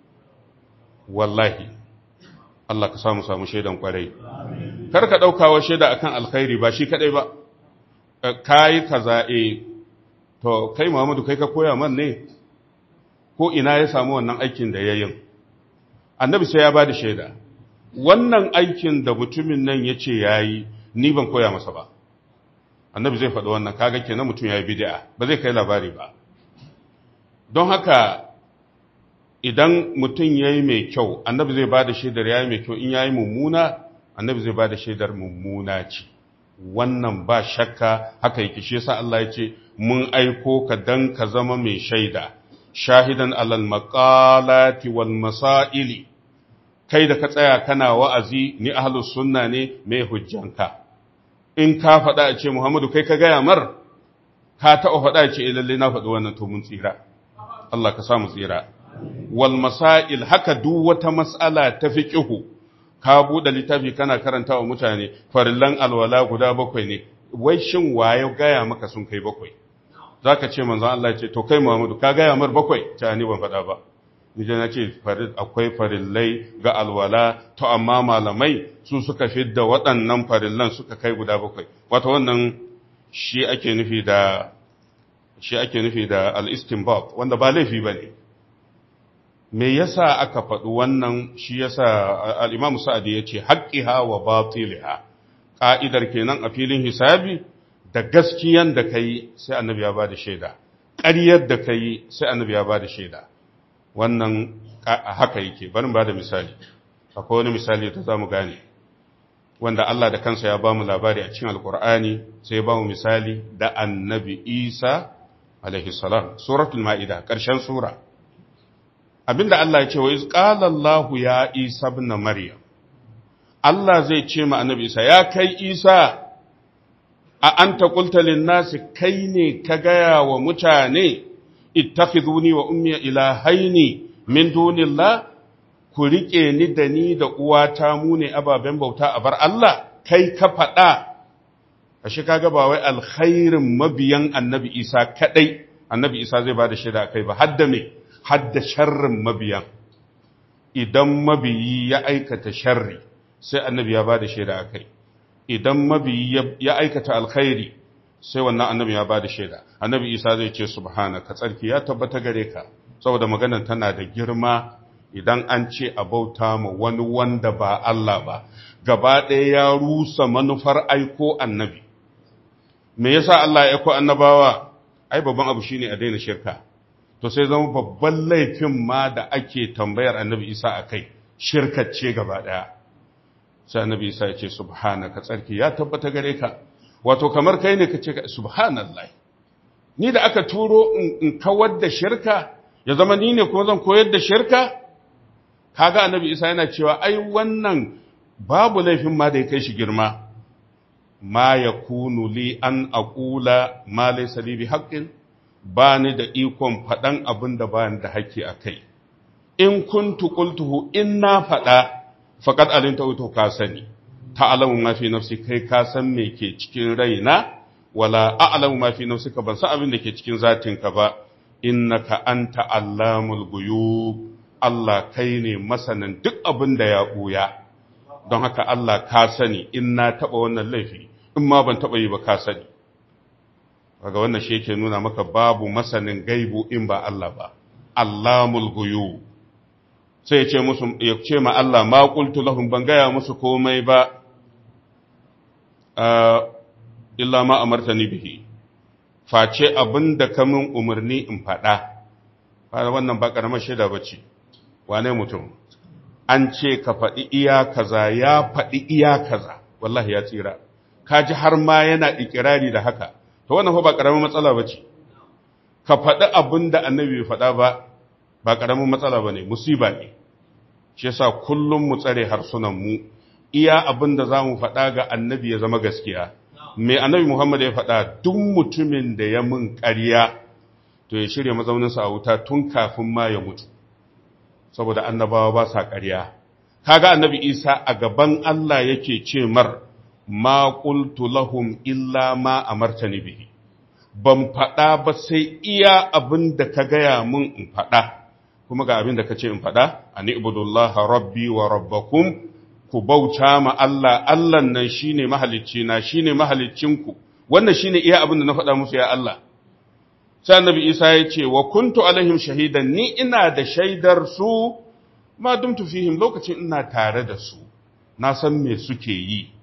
wallahi Allah ka samu samu shaidan kwarai kar ka ɗaukawa shaida akan alkhairi ba shi kadai ba kayi kaza e to kai Muhammadu kai ka koya man ne ko ina ya samu wannan aikin da ya yin annabi sai ya ba da shaida wannan aikin da mutumin nan ya ce ya yi ni ban koya masa ba annabi zai faɗi wannan kaga kenan mutum ya yi bid'a ba zai kai labari ba don haka idan mutum ya yi mai kyau annabi zai ba da shaidar ya yi mai kyau in ya yi mummuna annabi zai ba da shaidar mummuna ce wannan ba shakka haka yake shi yasa Allah ya ce mun aiko ka dan ka zama mai shaida shahidan alal maqalati wal masaili kai da ka tsaya kana wa'azi ni ahlus sunna ne mai hujjanka in ka faɗa a ce Muhammadu kai ka gaya mar ka taɓa faɗa a ce lalle na faɗi wannan to mun tsira Allah ka samu tsira wal masail haka duk wata mas'ala ta fiqhu ka buɗe littafi kana karanta wa mutane farillan alwala guda bakwai ne wai shin waye gaya maka sun kai bakwai zaka ce manzon Allah ce to kai Muhammadu ka gaya mar bakwai ta ni ban faɗa ba ni na ce akwai farillai ga alwala to amma malamai su suka fidda waɗannan farillan suka kai guda bakwai wato wannan shi ake nufi da shi ake nufi da al-istinbat wanda ba laifi bane me yasa aka faɗi wannan shi yasa al-Imam Sa'di yace haqqiha wa batiliha ka'idar kenan a filin hisabi da gaskiyan da kai sai annabi ya bada shaida ƙaryar da kai sai annabi ya bada shaida wannan haka yake bari ba da misali akwai wani misali da zamu gane wanda Allah da kansa ya bamu labari a cikin alkur'ani sai ya bamu misali da annabi Isa alaihi salam suratul maida ƙarshen sura abinda Allah ya ce wa iz qala Allah ya Isa ibn Maryam Allah zai ce ma annabi Isa ya kai Isa a anta qulta lin nasi kai ne ka gaya wa mutane ittakhiduni wa ummi ilahaini min dunillah ku rike ni da ni da uwata mu ne ababen bauta a bar Allah kai ka faɗa ashe kaga ba wai alkhairin mabiyan annabi Isa kadai annabi Isa zai bada shaida kai ba hadda me hadda sharrin mabiyan idan mabiyi ya aikata sharri sai annabi ya bada shaida kai idan mabiyi ya aikata alkhairi sai wannan annabi ya bada shaida annabi isa zai ce subhanaka tsarki ya tabbata gare ka saboda maganar tana da girma idan an ce a bauta ma wani wanda ba Allah ba gaba ɗaya ya rusa manufar aiko annabi me yasa Allah ya aiko annabawa ai babban abu shine a daina shirka to sai zama babban laifin ma da ake tambayar annabi isa a kai shirkacce gaba ɗaya sai annabi isa ya ce subhanaka tsarki ya tabbata gare ka wato kamar kai ne ka ce subhanallah ni da aka turo in kawar da shirka ya zama ni ne kuma zan koyar da shirka kaga annabi isa yana cewa ai wannan babu laifin ma da ya kai shi girma ma yakunu li an aqula ma laysa li bi haqqin ba ni da ikon faɗan abin da ba da haƙƙi a kai in kuntu qultuhu in na faɗa faqad alimta to ka sani ta'lamu ma fi nafsi kai ka san me ke cikin raina wala a'lamu ma fi nafsika ban san abin da ke cikin zatinka ba innaka anta allamul ghuyub Allah kai ne masanin duk abin da ya buya don haka Allah ka sani in na taba wannan laifi in ma ban taba yi ba ka sani kaga wannan shi yake nuna maka babu masanin gaibu in ba Allah ba allamul ghuyub sai ya ce musu ya ce ma Allah ma qultu lahum ban gaya musu komai ba illa ma amartani bihi face abinda ka min umarni in faɗa fara wannan ba karamar shaida bace wane mutum an ce ka faɗi iya kaza ya faɗi iya kaza wallahi ya tsira kaji har ma yana ikirari da haka to wannan fa ba karamar matsala bace ka faɗi abinda annabi bai faɗa ba ba karamin matsala bane musiba ne shi yasa kullum mu tsare harsunan mu iya abin da za mu faɗa ga annabi ya zama gaskiya mai annabi Muhammad ya faɗa duk mutumin da ya mun ƙarya to ya shirya mazauninsa a wuta tun kafin ma ya mutu saboda annabawa ba sa ƙarya kaga annabi Isa a gaban Allah yake ce mar ma qultu lahum illa ma amartani bihi ban faɗa ba sai iya abin da ka gaya mun in faɗa kuma ga abin da ka ce in faɗa ani ibudullaha rabbi wa rabbakum ku bauta ma Allah Allah nan shine mahalicci na shine mahaliccinku wannan shine iya abin da na faɗa musu ya Allah sai annabi Isa ya ce wa kuntu alaihim shahidan ni ina da shaidar su ma dumtu fihim lokacin ina tare da su na san me suke yi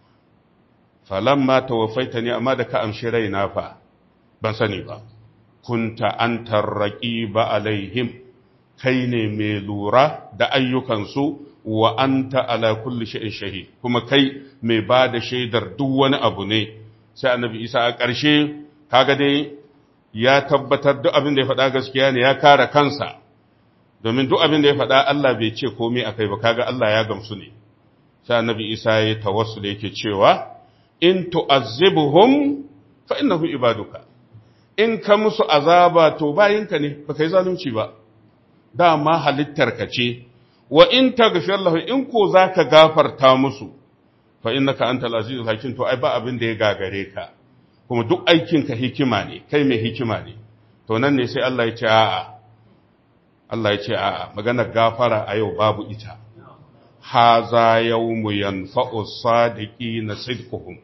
falamma tawaffaitani amma da ka amshi raina fa ban sani ba kunta antar raqiba alaihim kai ne mai lura da ayyukansu wa anta ala kulli shay'in shahid kuma kai mai ba da shaidar duk wani abu ne sai annabi Isa a ƙarshe kaga dai ya tabbatar duk abin da ya faɗa gaskiya ne ya kare kansa domin duk abin da ya faɗa Allah bai ce komai akai ba kaga Allah ya gamsu ne sai annabi Isa ya tawassul yake cewa in tu'azzibuhum fa innahu ibaduka in ka musu azaba to bayinka ne baka yi zalunci ba dama halittarka ce wa in taghfir lahu in ko zaka gafarta musu fa innaka antal azizul hakim to ai ba abin da ya gagare ka kuma duk aikin ka hikima ne kai mai hikima ne to nan ne sai Allah ya ce a'a Allah ya ce a'a maganar gafara a yau babu ita haza yawmu yanfa'u sadiqina sidquhum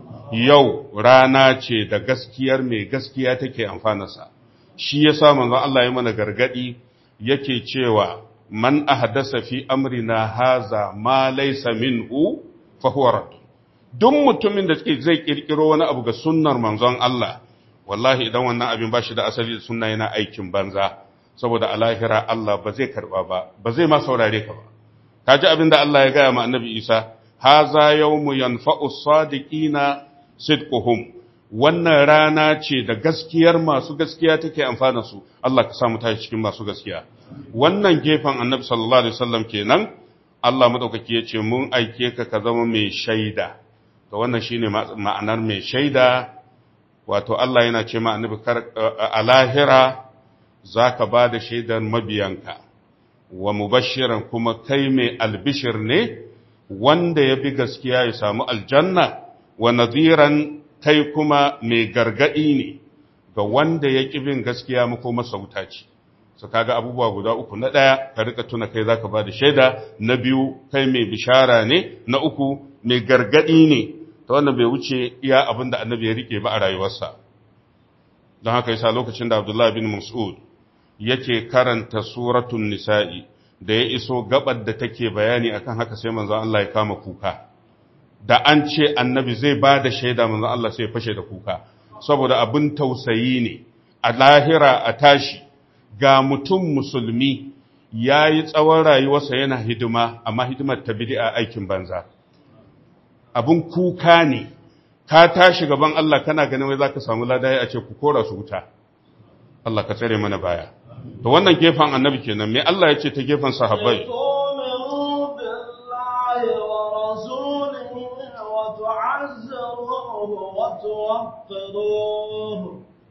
yau rana ce da gaskiyar mai gaskiya take amfanarsa shi yasa manzon Allah ya mana gargadi yake cewa man ahdasa fi amrina haza ma laysa minhu fa huwa rad duk mutumin da zai kirkiro wani abu ga sunnar manzon Allah wallahi idan wannan abin ba shi da asali da sunna yana aikin banza saboda a lahira Allah ba zai karba ba ba zai ma saurare ka ba kaji abin da Allah ya gaya ma annabi Isa haza yawmu yanfa'u sadiqina sidquhum wannan rana ce da gaskiyar masu gaskiya take amfana su Allah ka samu tashi cikin masu gaskiya wannan gefen annabi sallallahu alaihi wasallam kenan Allah madaukaki ya ce mun aike ka ka zama mai shaida to wannan shine ma'anar mai shaida wato Allah yana ce ma annabi a lahira zaka ba da shaidar mabiyanka wa mubashiran kuma kai mai albishir ne wanda ya bi gaskiya ya samu aljanna wa nadiran kai kuma mai gargaɗi ne ga wanda ya ƙi bin gaskiya mako masa wuta ce su kaga abubuwa guda uku na ɗaya ka rika tuna kai zaka ba da shaida na biyu kai mai bishara ne na uku mai gargaɗi ne ta wannan bai wuce iya abin da annabi ya rike ba a rayuwarsa don haka yasa lokacin da abdullahi bin mas'ud yake karanta suratun nisa'i da ya iso gabar da take bayani akan haka sai manzon Allah ya kama kuka da an ce annabi zai ba da shaida manzon Allah sai fashe da kuka saboda abin tausayi ne a lahira a tashi ga mutum musulmi ya yi tsawon rayuwarsa yana hidima amma hidimar ta bid'a aikin banza abin kuka ne ka tashi gaban Allah kana ganin wai zaka samu ladai a ce ku kora su wuta Allah ka tsare mana baya to wannan gefen annabi kenan me Allah ya ce ta gefen sahabbai وتوقروه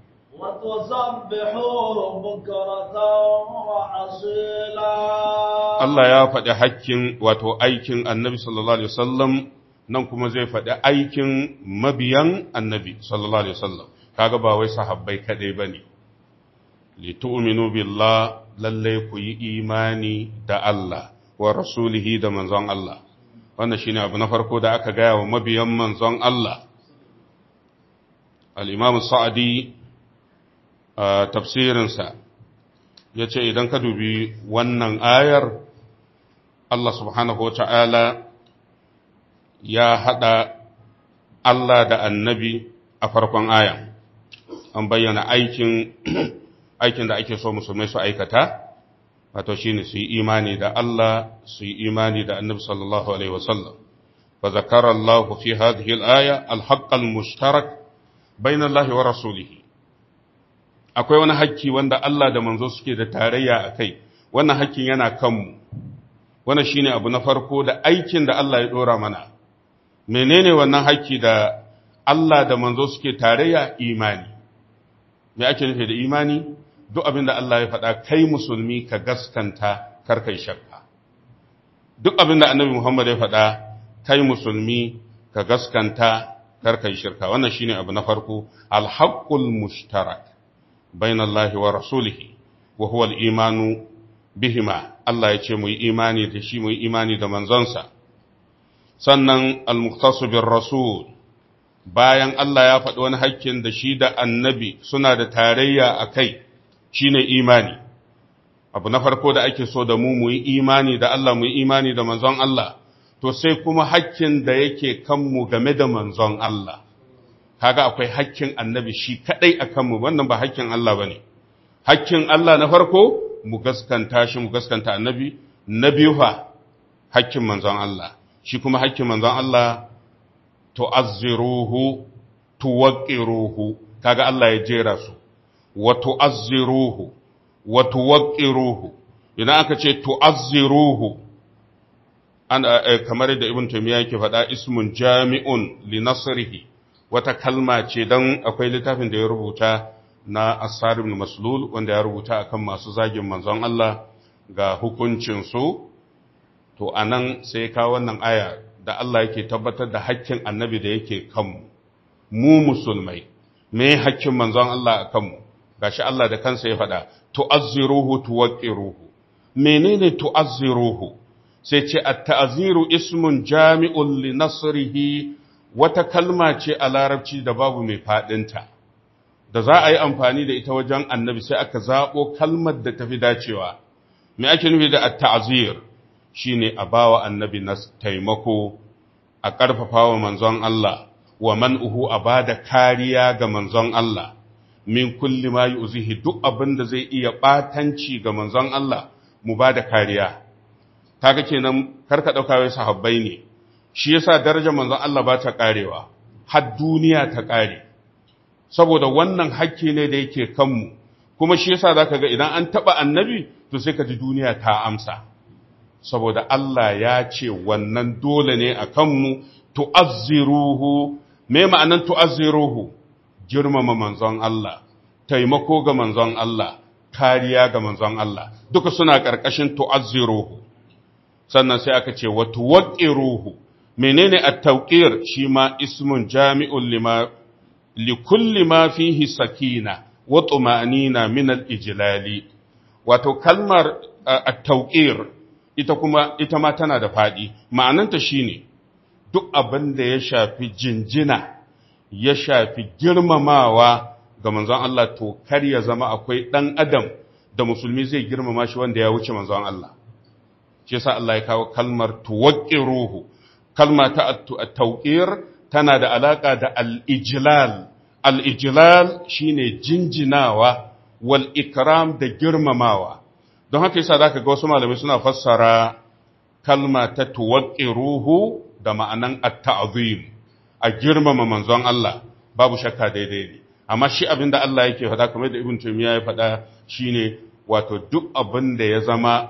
وتسبحوه بكرة وأصيلا Allah ya faɗi hakkin wato aikin annabi sallallahu alaihi wasallam nan kuma zai faɗi aikin mabiyan annabi sallallahu alaihi wasallam kaga ba wai sahabbai kadai bane li tu'minu billah lalle ku yi imani da Allah wa rasulihi da manzon Allah wannan shine abu na farko da aka gaya wa mabiyan manzon Allah al'imam sa'adi a tafsirinsa ya ce idan ka dubi wannan ayar Allah subhanahu wa ta'ala ya haɗa Allah da annabi a farkon ayan an bayyana aikin aikin da ake so musulmai su aikata wato shi ne su yi imani da Allah su yi imani da annabi sallallahu Alaihi wasallam fa zakara Allah fi hadhihi al-aya al-haqq al-mushtarak bain Allah wa rasulihi akwai wani hakki wanda Allah da manzo suke da tarayya a kai wannan hakkin yana kanmu wannan shine abu na farko da aikin da Allah ya dora mana menene wannan hakki da Allah da manzo suke tarayya imani me ake nufi da imani duk abin da Allah ya faɗa kai musulmi ka gaskanta kar kai shakka duk abin da annabi Muhammad ya faɗa kai musulmi ka gaskanta kar kai shirka wannan shine abu na farko alhaqqul mushtarak bainallahi wa rasulihi wa huwa al-imanu bihima Allah ya ce mu yi imani da shi mu yi imani da manzonsa sannan al-muqtasu bir rasul bayan Allah ya faɗi wani hakkin da shi da annabi suna da tarayya a kai shine imani abu na farko da ake so da mu mu yi imani da Allah mu yi imani da manzon Allah to sai kuma hakkin da yake kanmu game da manzon Allah kaga akwai hakkin annabi shi kadai a kanmu wannan ba hakkin Allah bane hakkin Allah na farko mu gaskanta shi mu gaskanta annabi na biyu fa hakkin manzon Allah shi kuma hakkin manzon Allah tu'azziruhu tuwaqqiruhu kaga Allah ya jera su wa tu'azziruhu wa tuwaqqiruhu idan aka ce tu'azziruhu an kamar da ibn taymiya yake faɗa ismun jami'un li nasrihi wata kalma ce dan akwai littafin da ya rubuta na asar ibn maslul wanda ya rubuta akan masu zagin manzon Allah ga hukuncin su to anan sai ka wannan aya da Allah yake tabbatar da hakkin annabi da yake kanmu mu musulmai me hakkin manzon Allah a kanmu gashi Allah da kansa ya faɗa tu'azziruhu tuwaqqiruhu menene tu'azziruhu sai ce at-ta'ziru ismun jami'un li nasrihi wata kalma ce a larabci da babu mai fadinta da za a yi amfani da ita wajen annabi sai aka zabo kalmar da tafi dacewa me ake nufi da at-ta'zir shine a bawa annabi na taimako a ƙarfafa wa manzon Allah wa man'uhu a ba da kariya ga manzon Allah min kulli ma yuzihi duk abin da zai iya ɓatanci ga manzon Allah mu ba da kariya kaga kenan karka ɗauka wai sahabbai ne shi yasa darajar manzon Allah ba ta ƙarewa har duniya ta ƙare saboda wannan hakki ne da yake kanmu kuma shi yasa zaka ga idan an taɓa annabi to sai ka ji duniya ta amsa saboda Allah ya ce wannan dole ne a kanmu tu'azziruhu me ma'anan tu'azziruhu girmama manzon Allah taimako ga manzon Allah kariya ga manzon Allah duka suna ƙarƙashin tu'azziruhu sannan sai aka ce wa tuwaqqiruhu menene at-tawqir shi ma ismun jami'un lima likulli ma fihi sakina wa tuma'nina min al-ijlali wato kalmar at-tawqir ita kuma ita ma tana da faɗi ma'ananta shine duk abin da ya shafi jinjina ya shafi girmamawa ga manzon Allah to kar ya zama akwai ɗan adam da musulmi zai girmama shi wanda ya wuce manzon Allah shi yasa Allah ya kawo kalmar tuwaqqiruhu kalma ta at-tawqir tana da alaka da al-ijlal al-ijlal shine jinjinawa wal ikram da girmamawa don haka yasa zaka ga wasu malamai suna fassara kalma ta tuwaqqiruhu da ma'anan at-ta'zim a girmama manzon Allah babu shakka daidai ne amma shi abinda Allah yake faɗa kamar da Ibn Taymiyyah ya faɗa shine wato duk abin da ya zama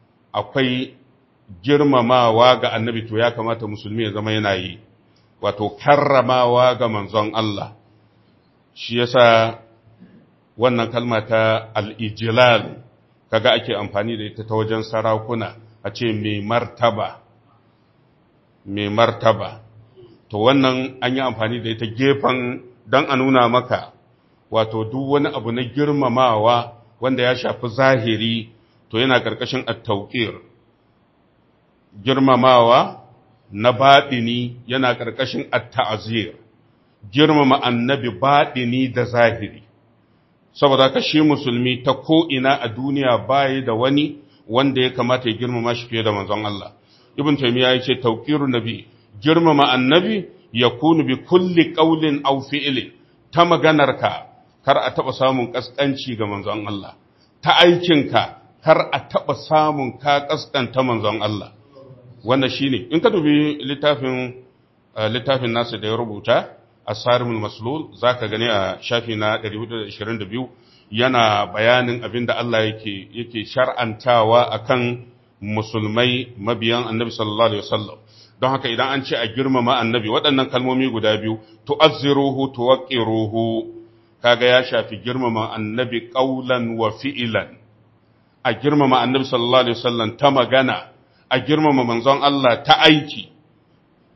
akwai girmamawa ga annabi to ya kamata musulmi ya zama yana yi wato karramawa ga manzon Allah shi yasa wannan kalma ta al-ijlal kaga ake amfani da ita ta wajen sarakuna a ce mai martaba mai martaba to wannan an yi amfani da ita gefen don a nuna maka wato duk wani abu na girmamawa wanda ya shafi zahiri to yana ƙarƙashin at-tawqir girmamawa na baɗini yana ƙarƙashin at-ta'zir girmama annabi baɗini da zahiri saboda ka shi musulmi ta ko'ina a duniya bayi da wani wanda ya kamata ya girmama shi fiye da manzon Allah. Ibn Taymiyyah ya ce, Tauƙiru nabi, girmama annabi ya kunu bi kulli ƙaulin au fi'ilin, ta maganarka, kar a taɓa samun ƙasƙanci ga manzon Allah, ta aikinka, kar a taɓa samun ka ƙasƙanta manzon Allah. Wannan shi ne, in ka dubi littafin, littafin nasu da ya rubuta, asarimul maslul za ka gani a shafi na 422 yana bayanin abin da Allah yake yake shar'antawa akan musulmai mabiyan annabi sallallahu alaihi wasallam don haka idan an ce a girmama annabi waɗannan kalmomi guda biyu tu'azziruhu tuwaqqiruhu kaga ya shafi girmama annabi qaulan wa fi'lan a girmama annabi sallallahu alaihi wasallam ta magana a girmama manzon Allah ta aiki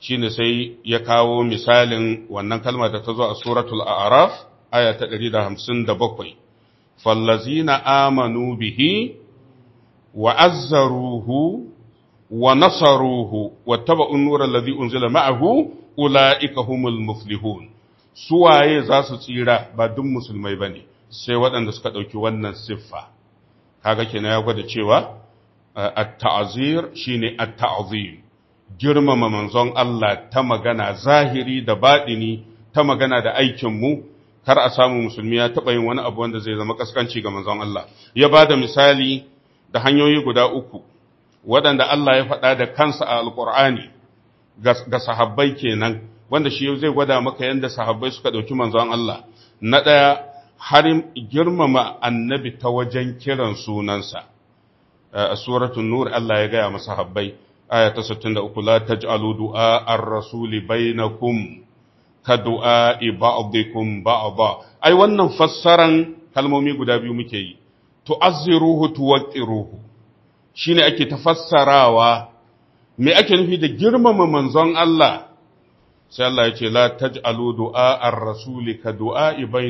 shine sai ya kawo misalin wannan kalma da ta zo a suratul a'raf aya ta 157 fallazina amanu bihi wa azzaruhu wa nasaruhu wattaba'u an-nura alladhi unzila ma'ahu ulaika humul muflihun suwaye za su tsira ba duk musulmai bane sai waɗanda suka ɗauki wannan siffa kaga kenan ya gwada cewa at-ta'zir shine at-ta'zim girmama manzon Allah ta magana zahiri da baɗini ta magana da aikinmu kar a samu musulmi ya taɓa yin wani abu wanda zai zama kaskanci ga manzon Allah ya ba da misali da hanyoyi guda uku waɗanda Allah ya faɗa da kansa a alƙur'ani ga sahabbai kenan wanda shi zai gwada maka yadda sahabbai suka ɗauki manzon Allah na ɗaya har girmama annabi ta wajen kiran sunansa a suratul nur Allah ya gaya masa habbai aya ta 63 la taj'alu du'a ar-rasuli bainakum ka du'a ba'dikum ba'da ai wannan fassaran kalmomi guda biyu muke yi tu'azziruhu tuwaqqiruhu shine ake tafassarawa me ake nufi da girmama manzon Allah sai Allah ya ce la taj'alu du'a ar-rasuli ka du'a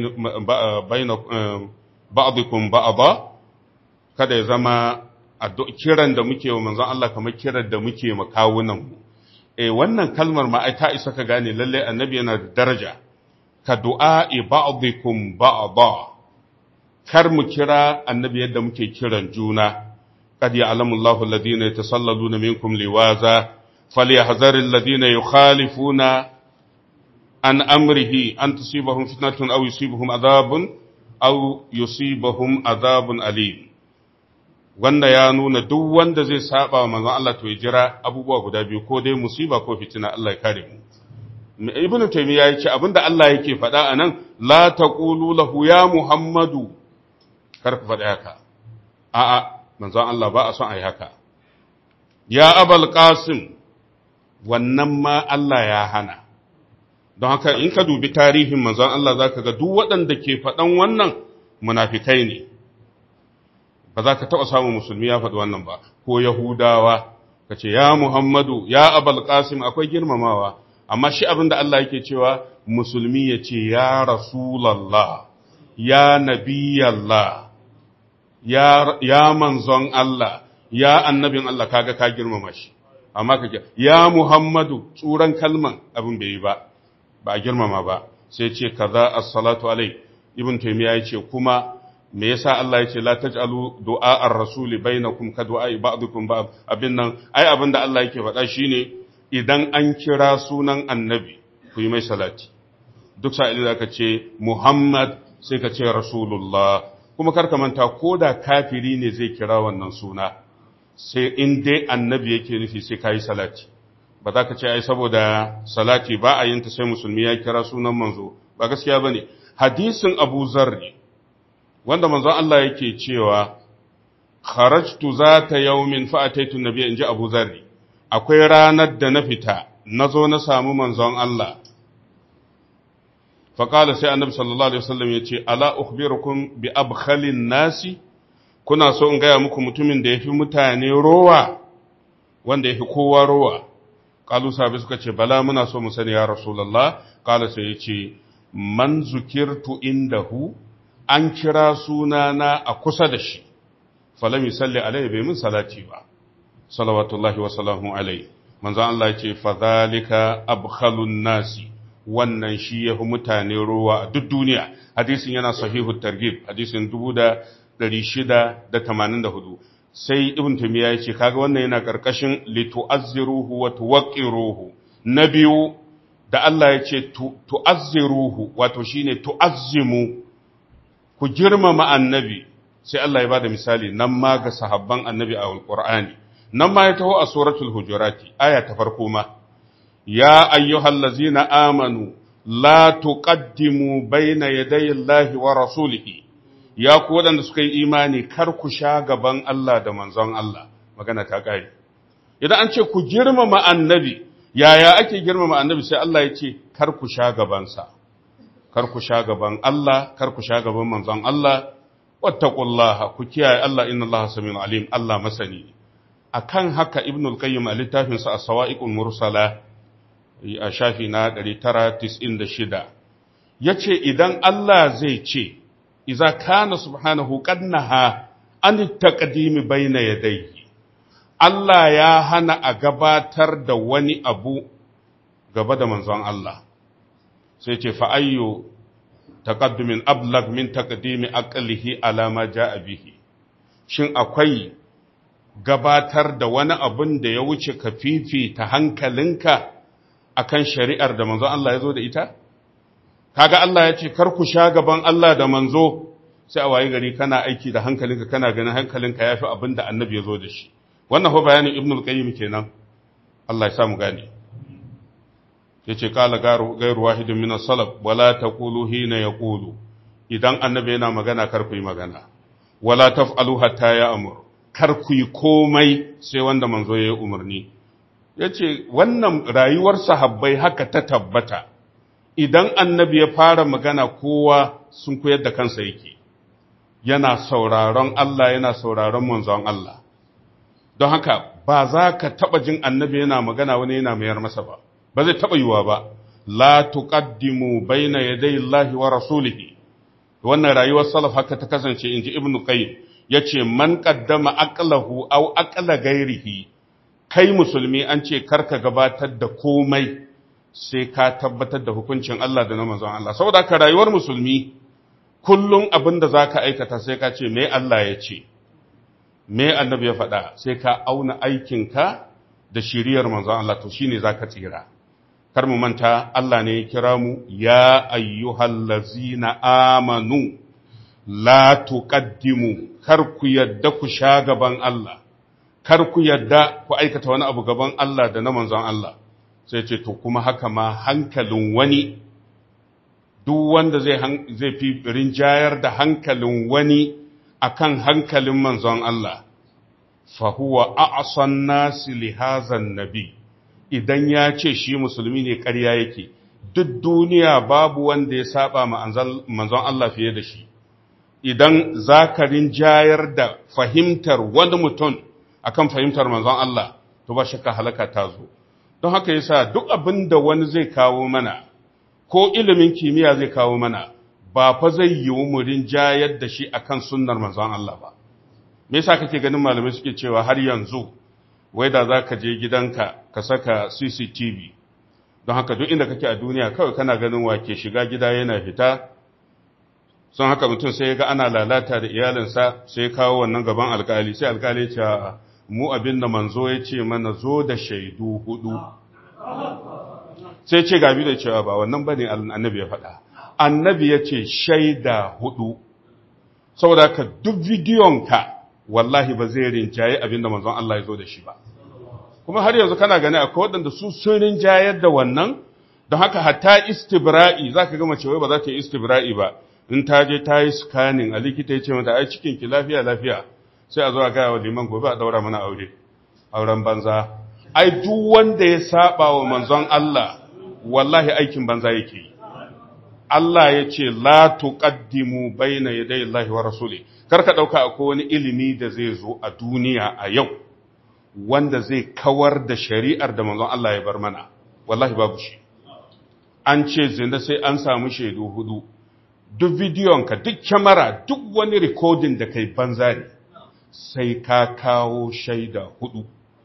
bainakum ba'dikum ba'da kada ya zama kiran da muke wa manzon Allah kamar kiran da muke makawunan mu eh wannan kalmar ma ai ta isa ka gane lalle annabi yana da daraja ka du'a ba'dikum ba'da kar mu kira annabi yadda muke kiran juna قد يعلم الله الذين يتسللون منكم لواذا فليحذر الذين يخالفون عن أمره أن تصيبهم فتنة أو يصيبهم عذاب أو يصيبهم عذاب أليم wanda ya nuna duk wanda zai saba wa manzon Allah to ya jira abubuwa guda biyu ko dai musiba ko fitina Allah ya kare mu ibn taymiya yace abinda Allah yake faɗa anan la taqulu lahu ya muhammadu kar ku faɗa haka a'a manzon Allah ba a son ai haka ya abal qasim wannan ma Allah ya hana don haka in ka dubi tarihin manzon Allah zaka ga duk waɗanda ke faɗan wannan munafikai ne ba za ka taɓa samun musulmi ya faɗi wannan ba ko yahudawa ka ce ya muhammadu ya abal qasim akwai girmamawa amma shi abin da Allah yake cewa musulmi ya ce ya rasulallah ya nabiyallah ya, ya manzon Allah ya annabin Allah kaga ka girmama shi amma ka ya muhammadu tsuran kalman abin bai yi ba ba a girmama ba sai ce kaza as-salatu alai ibn taymiya yace kuma me yasa Allah yace la taj'alu du'a ar-rasul bainakum ka du'a ba'dukum ba'd abin nan ai abin da Allah yake faɗa shine idan an kira sunan annabi ku yi mai salati duk sa'ilin da ka ce Muhammad sai ka ce Rasulullah kuma karka manta ko da kafiri ne zai kira wannan suna sai in dai annabi yake nufi sai ka yi salati ba za ka ce ai saboda salati ba a yin ta sai musulmi ya kira sunan manzo ba gaskiya ba ne hadisin abu zarri wanda manzon Allah yake cewa kharajtu zata yawmin fa ataitu nabiyya inji abu zarri akwai ranar da na fita na zo na samu manzon Allah faƙala sai annabi sallallahu alaihi wasallam ya ce ala ukhbirukum bi abkhalin nasi kuna so in gaya muku mutumin da yafi mutane rowa wanda yafi kowa rowa qalu sahabi suka ce bala muna so mu sani ya rasulullah qala sai ya ce man zukirtu indahu an kira sunana a kusa da shi falam yusalli alaihi bai min salati ba salawatullahi wa salamu alaihi manzo Allah ya ce fadhalika abkhalun nasi wannan shi ya fi mutane ruwa a duk duniya hadisin yana sahihu targhib hadisin 1684 sai ibn tumiya ya ce kaga wannan yana karkashin litu'azziruhu wa tuwaqqiruhu na biyu da Allah ya ce tu'azziruhu wato shine tu'azzimu ku girmama annabi sai Allah ya bada misali nan ma ga sahabban annabi a alqur'ani nan ma ya taho a suratul hujurati aya ta farko ma يا أيها الذين آمنوا لا تقدموا بين يدي الله ورسوله يا كودان suka yi imani kar ku sha gaban Allah da manzon Allah magana ta kai idan an ce ku girmama annabi yaya ake girmama annabi sai Allah ya ce kar ku sha gabansa kar ku sha gaban Allah kar ku sha gaban manzon Allah wattaqullaha ku kiyaye Allah inna Allah samiun alim Allah masani akan haka ibnul qayyim a littafinsa as-sawa'iqul mursala a shafi na 996 yace idan Allah zai ce iza kana subhanahu qadnaha an taqdimi bayna yadayhi Allah ya hana a gabatar da wani abu gaba da manzon Allah sai ce fa ayyu taqaddumin ablag min taqdimi aqlihi ala ma jaa bihi shin akwai gabatar da wani abun da ya wuce ka fifita hankalinka akan shari'ar da manzon Allah ya zo da ita kaga Allah ya ce kar ku sha gaban Allah da manzo sai a waye gari kana aiki da hankalinka kana ganin hankalinka yafi abin da annabi ya zo da shi wannan fa bayanin ibn al-qayyim kenan Allah ya sa mu gane yace kala garu gairu wahidin min as-salaf wala taqulu hina yaqulu idan annabi yana magana kar ku yi magana wala taf'alu hatta ya'mur kar ku yi komai sai wanda manzo ya yi umarni yace wannan rayuwar sahabbai haka ta tabbata idan annabi ya fara magana kowa sun koyar da kansa yake yana sauraron Allah yana sauraron manzon Allah don haka ba za ka taɓa jin annabi yana magana wani yana mayar masa ba ba zai taɓa yiwa ba la tuqaddimu baina yaday Allah wa rasulihi wannan rayuwar salaf haka ta kasance inji ibnu qayyim yace man qaddama aqlahu aw aqla ghairihi kai musulmi an ce karka gabatar da komai sai ka tabbatar da hukuncin Allah da na manzon Allah saboda ka rayuwar musulmi kullum abin da zaka aikata sai ka ce me Allah ya ce me annabi ya faɗa sai ka auna aikinka da shiriyar manzon Allah to shine zaka tsira kar mu manta Allah ne ya kira mu ya ayyuhallazina amanu la tuqaddimu kar ku yadda ku sha gaban Allah kar ku yadda ku aikata wani abu gaban Allah da na manzon Allah sai ce to kuma haka ma hankalin wani duk wanda zai zai fi rinjayar da hankalin wani akan hankalin manzon Allah fa huwa a'san nasi li hazan nabi idan ya ce shi musulmi ne ƙarya yake duk duniya babu wanda ya saba ma manzon Allah fiye da shi idan zakarin jayar da fahimtar wani mutum akan fahimtar manzon Allah to ba shakka halaka ta zo don haka yasa duk abin da wani zai kawo mana ko ilimin kimiyya zai kawo mana ba fa zai yiwu mu rinjayar da shi akan sunnar manzon Allah ba me yasa kake ganin malamai suke cewa har yanzu wai da za ka je gidanka ka saka CCTV don haka duk inda kake a duniya kawai kana ganin wake shiga gida yana fita son haka mutum sai ya ga ana lalata da iyalinsa sai ya kawo wannan gaban alkali sai alkali ce mu abin da manzo ya ce mana zo da shaidu hudu sai ce gabi da cewa ba wannan bane annabi ya faɗa annabi ya ce shaida hudu saboda ka duk bidiyonka wallahi ba zai rinjaye abin da manzon Allah ya zo da shi ba kuma har yanzu kana gani akwai waɗanda su sun rinjayar da wannan don haka hatta istibra'i za ka gama cewa ba za ta yi istibra'i ba in ta je ta yi scanning a likita ya ce mata ai cikin ki lafiya lafiya sai a zo a gaya wa liman gobe a daura mana aure auren banza ai duk wanda ya saba wa manzon Allah wallahi aikin banza yake yi Allah ya ce la tuqaddimu baina yaday Allah wa rasuli kar ka dauka akwai wani ilimi da zai zo a duniya a yau wanda zai kawar da shari'ar da manzon Allah ya bar mana wallahi babu shi an ce zina sai an samu shaidu hudu duk bidiyonka duk kyamara duk wani rikodin da kai banza ne sai ka kawo shaida hudu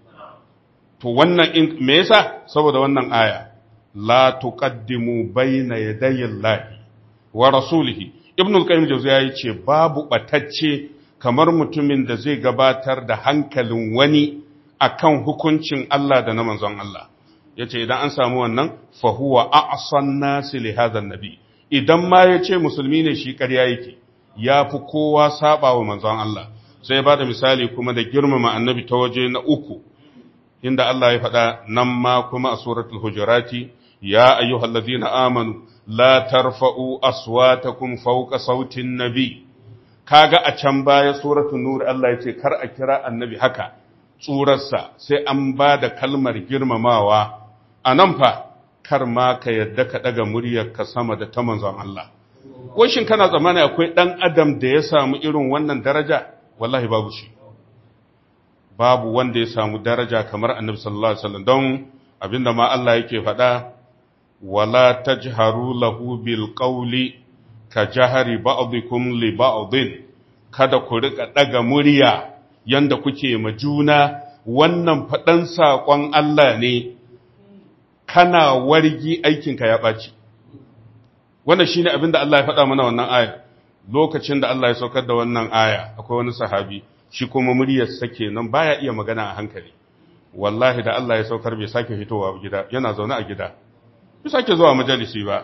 to wannan me yasa saboda wannan aya la tuqaddimu bayna yadayi Allahi wa rasulihi ibn al-qayyim jawziya yace babu batacce kamar mutumin da zai gabatar da hankalin wani akan hukuncin Allah da na manzon Allah yace idan an samu wannan fa huwa a'san nasi li hadha nabi idan ma yace musulmi ne shi ƙarya yake yafi kowa saba wa manzon Allah sai ya bada misali kuma da girmama annabi ta waje na uku inda Allah ya faɗa nan ma kuma a suratul hujurati ya ayyuhallazina amanu la tarfa'u aswatakum fawqa sautin nabi kaga a can baya suratul nur Allah ya ce kar a kira annabi haka tsurarsa sai an ba da kalmar girmamawa a nan fa kar ma ka yadda ka daga muryar ka sama da ta manzon Allah shin kana tsammani akwai dan adam da ya samu irin wannan daraja wallahi babu shi babu wanda ya samu daraja kamar annabi sallallahu alaihi wasallam don abinda ma Allah yake faɗa wala tajharu lahu bil qawli ka jahari ba'dikum li ba'din kada ku rika daga murya yanda kuke ma juna wannan faɗan saƙon Allah ne kana wargi aikinka ya ɓaci wannan shine abinda Allah ya faɗa mana wannan aya lokacin da Allah ya saukar da wannan aya akwai wani sahabi shi kuma muryarsa kenan baya iya magana a hankali wallahi da Allah ya saukar bai sake fitowa gida yana zaune a gida bai sake zuwa majalisi ba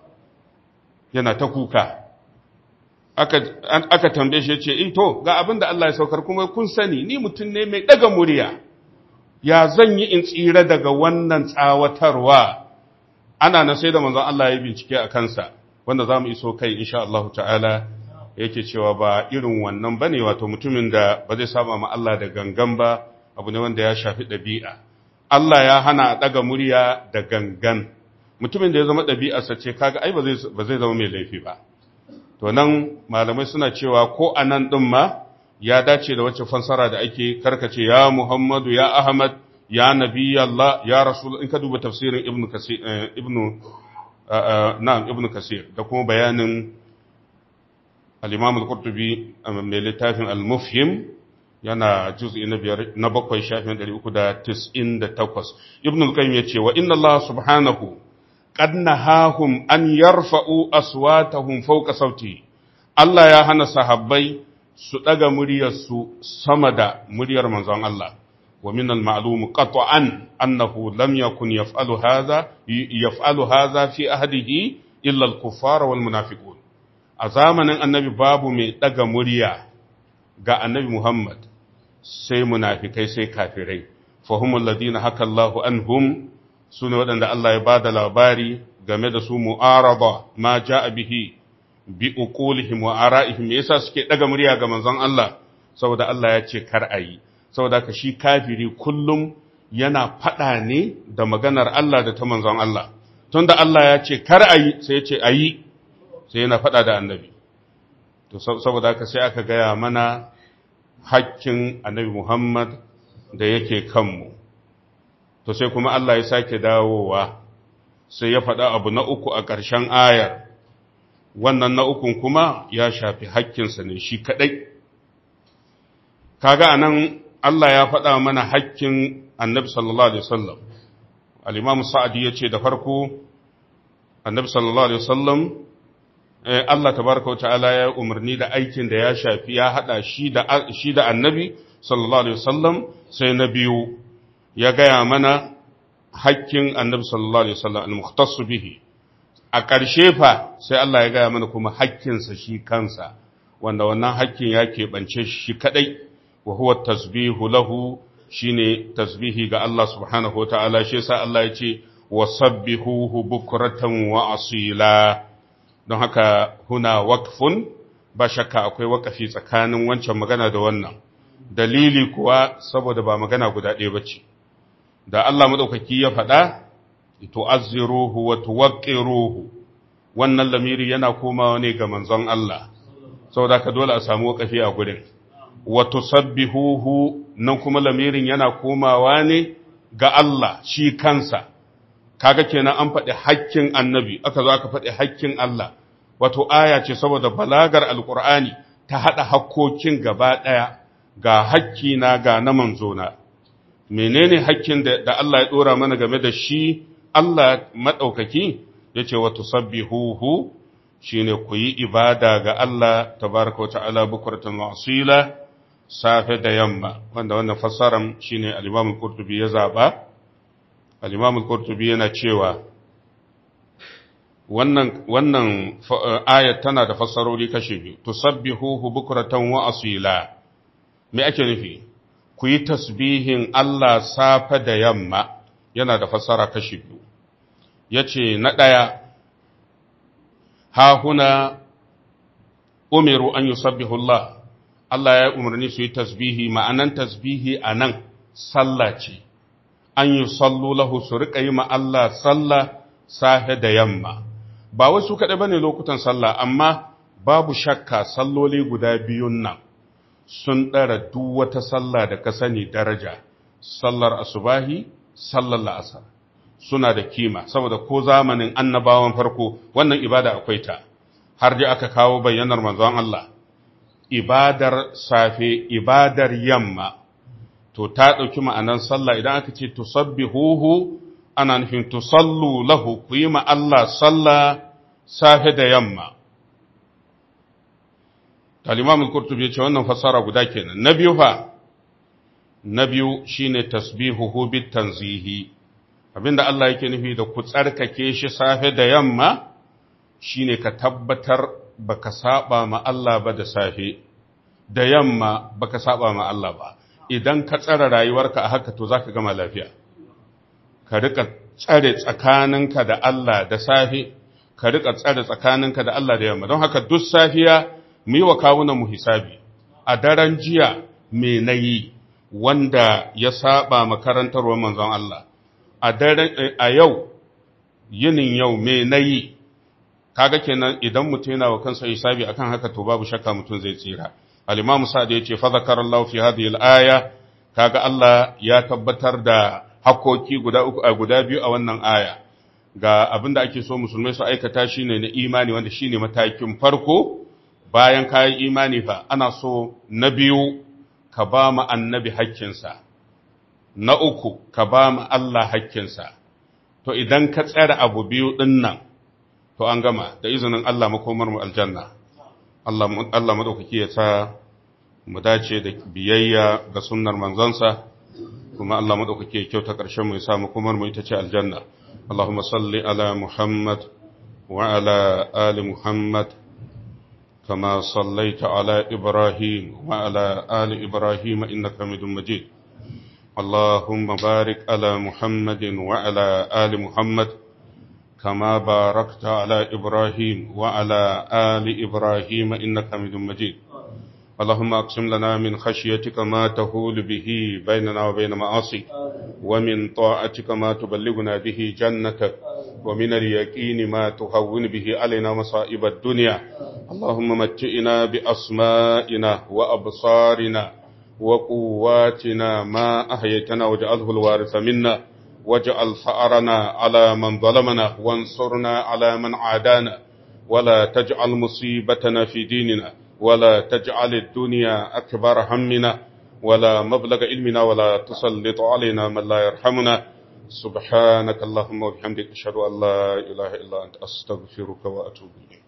yana ta kuka aka aka tambaye shi yace eh to ga abin da Allah ya saukar kuma kun sani ni mutum ne mai daga murya ya zan yi in tsira daga wannan tsawatarwa ana na sai da manzon Allah ya bincike a kansa wanda za mu iso kai insha Allah ta'ala yake cewa ba irin wannan bane wato mutumin da ba zai saba ma Allah da gangan ba abu ne wanda ya shafi ɗabi'a Allah ya hana a ɗaga murya da gangan mutumin da ya zama ɗabi'arsa ce kaga ai ba zai zama mai laifi ba to nan malamai suna cewa ko a nan ɗin ma ya dace da wacce fansara da ake karkace ya Muhammadu ya Ahmad ya Nabi Allah ya Rasul in ka duba tafsirin Ibn Kasir Ibn na'am Ibn Kasir da kuma bayanin al-Imam al-Qurtubi mai littafin al-Mufhim yana juz'i na biyar na bakwai shafin 398 Ibn al-Qayyim yace wa inna Allah subhanahu qad nahahum an yarfa'u aswatahum fawqa sauti Allah ya hana sahabbai su daga muryarsu sama da muryar manzon Allah wa min al-ma'lum qat'an annahu lam yakun yaf'alu hadha yaf'alu hadha fi ahdihi illa al-kuffar wal munafiqun a zamanin annabi babu mai daga murya ga annabi Muhammad sai munafikai sai kafirai fahimul ladina haka Allahu anhum su ne waɗanda Allah ya ba da labari game da su mu'araba ma ja'a bihi bi uqulihim wa ara'ihim me yasa suke daga murya ga manzon Allah saboda Allah ya ce kar ayi saboda ka shi kafiri kullum yana faɗa ne da maganar Allah da ta manzon Allah tunda Allah ya ce kar ayi sai ya ce ayi sai yana faɗa da annabi to saboda haka sai aka gaya mana hakkin annabi Muhammad da yake kanmu to sai kuma Allah ya sake dawowa sai ya faɗa abu na uku a ƙarshen ayar wannan na ukun kuma ya shafi hakkinsa ne shi kaɗai kaga anan Allah ya faɗa mana hakkin annabi sallallahu alaihi wasallam al-imam sa'adi yace da farko annabi sallallahu alaihi wasallam Allah tabaraka wa ta'ala ya umarni da aikin da ya shafi ya hada shi da shi da annabi sallallahu alaihi wasallam sai na biyu ya gaya mana hakkin annabi sallallahu alaihi wasallam al-mukhtassu bihi a ƙarshe fa sai Allah ya gaya mana kuma hakkinsa shi kansa wanda wannan hakkin ya keɓance shi kaɗai wa huwa tasbihu lahu shine tasbihi ga Allah subhanahu wa ta'ala shi yasa Allah ya ce wa sabbihuhu bukratan wa asila don haka huna waqfun ba shakka akwai wakafi tsakanin wancan magana da wannan dalili kuwa saboda ba magana guda ɗaya bace da Allah madaukaki ya faɗa tu'azziruhu wa tuwaqqiruhu wannan lamiri yana komawa ne ga manzon Allah saboda ka dole a samu wakafi a gurin wa tusabbihuhu nan kuma lamirin yana komawa ne ga Allah shi kansa kaga kenan an faɗi hakkin annabi aka zo aka faɗi hakkin Allah wato aya ce saboda balagar alqur'ani ta hada hakkokin gaba daya ga hakki na ga na manzona menene hakkin da, da Allah ya dora mana game da shi Allah maɗaukaki ya ce wa tusabbihuhu shi ne ku yi ibada ga Allah tabaraka wa ta'ala bukuratan wasila safe da yamma wanda wannan fassaran shi ne al'imamun kurtubi ya zaɓa al'imamun kurtubi yana cewa wannan, wannan ayat tana da fassarori kashe biyu tusabbihuhu bukuratan wa asila me ake nufi ku yi tasbihin Allah safe da yamma yana da fassara kashi biyu ya ce na ɗaya hahuna umiru an yi sabbihullah Allah ya umarni su yi tasbihi ma'anan tasbihi a nan sallah ce an yi sallu lahu su riƙa yi Allah sallah safe da yamma ba wasu kaɗai ba ne lokutan sallah amma babu shakka salloli guda biyun nan sun ɗara duk wata sallah da ka sani daraja sallar asubahi sallar la'asar suna da kima saboda ko zamanin annabawan farko wannan ibada akwai ta har dai aka kawo bayyanar manzon Allah ibadar safe ibadar yamma to ta ɗauki ma'anan sallah idan aka ce tusabbihuhu ana nufin tusallu lahu ku yi ma Allah sallah safe da yamma al-imam al-qurtubi ya ce wannan fassara guda kenan na biyu fa na biyu shine tasbihuhu bit tanzihi abinda Allah yake nufi da ku tsarkake shi safe da yamma shine ka tabbatar baka saba ma Allah ba da safe da yamma baka saba ma Allah ba idan ka tsara rayuwarka a haka to zaka gama lafiya ka rika tsare tsakaninka da Allah da safe ka rika tsare tsakaninka da Allah da yamma don haka duk safiya mu yi wa kawunan mu hisabi a daren jiya me nayi wanda ya saba makarantarwar manzon Allah a daren a yau yinin yau me nayi kaga kenan idan mutum yana wa kansa hisabi akan haka to babu shakka mutum zai tsira al-imam sa'd yace fa zakarallahu fi hadhihi al-aya kaga Allah ya tabbatar da hakoki guda uku a guda biyu a wannan aya ga abinda ake so musulmai su aikata shine na imani wanda shine matakin farko bayan kayan imani fa ana so na biyu ka ba mu annabi hakkinsa na uku ka ba mu Allah hakkinsa to idan ka tsara abu biyu din nan to an gama da izinin Allah makomar mu aljanna Allah Allah madaukaki ya sa mu dace da biyayya ga sunnar manzansa kuma Allah madaukaki ya kyauta ƙarshen mu ya sa makomar mu ita ce aljanna Allahumma salli ala Muhammad wa ala ali Muhammad كما صليت على إبراهيم وعلى آل إبراهيم إنك حميد مجيد اللهم بارك على محمد وعلى آل محمد كما باركت على إبراهيم وعلى آل إبراهيم إنك حميد مجيد اللهم أقسم لنا من خشيتك ما تهول به بيننا وبين معاصيك ومن طاعتك ما تبلغنا به جنتك ومن اليقين ما تهون به علينا مصائب الدنيا اللهم متئنا بأسمائنا وأبصارنا وقواتنا ما أحييتنا واجعله الوارث منا واجعل ثأرنا على من ظلمنا وانصرنا على من عادانا ولا تجعل مصيبتنا في ديننا ولا تجعل الدنيا أكبر همنا ولا مبلغ علمنا ولا تسلط علينا من لا يرحمنا سبحانك اللهم وبحمدك أشهد أن لا إله إلا أنت أستغفرك وأتوب إليك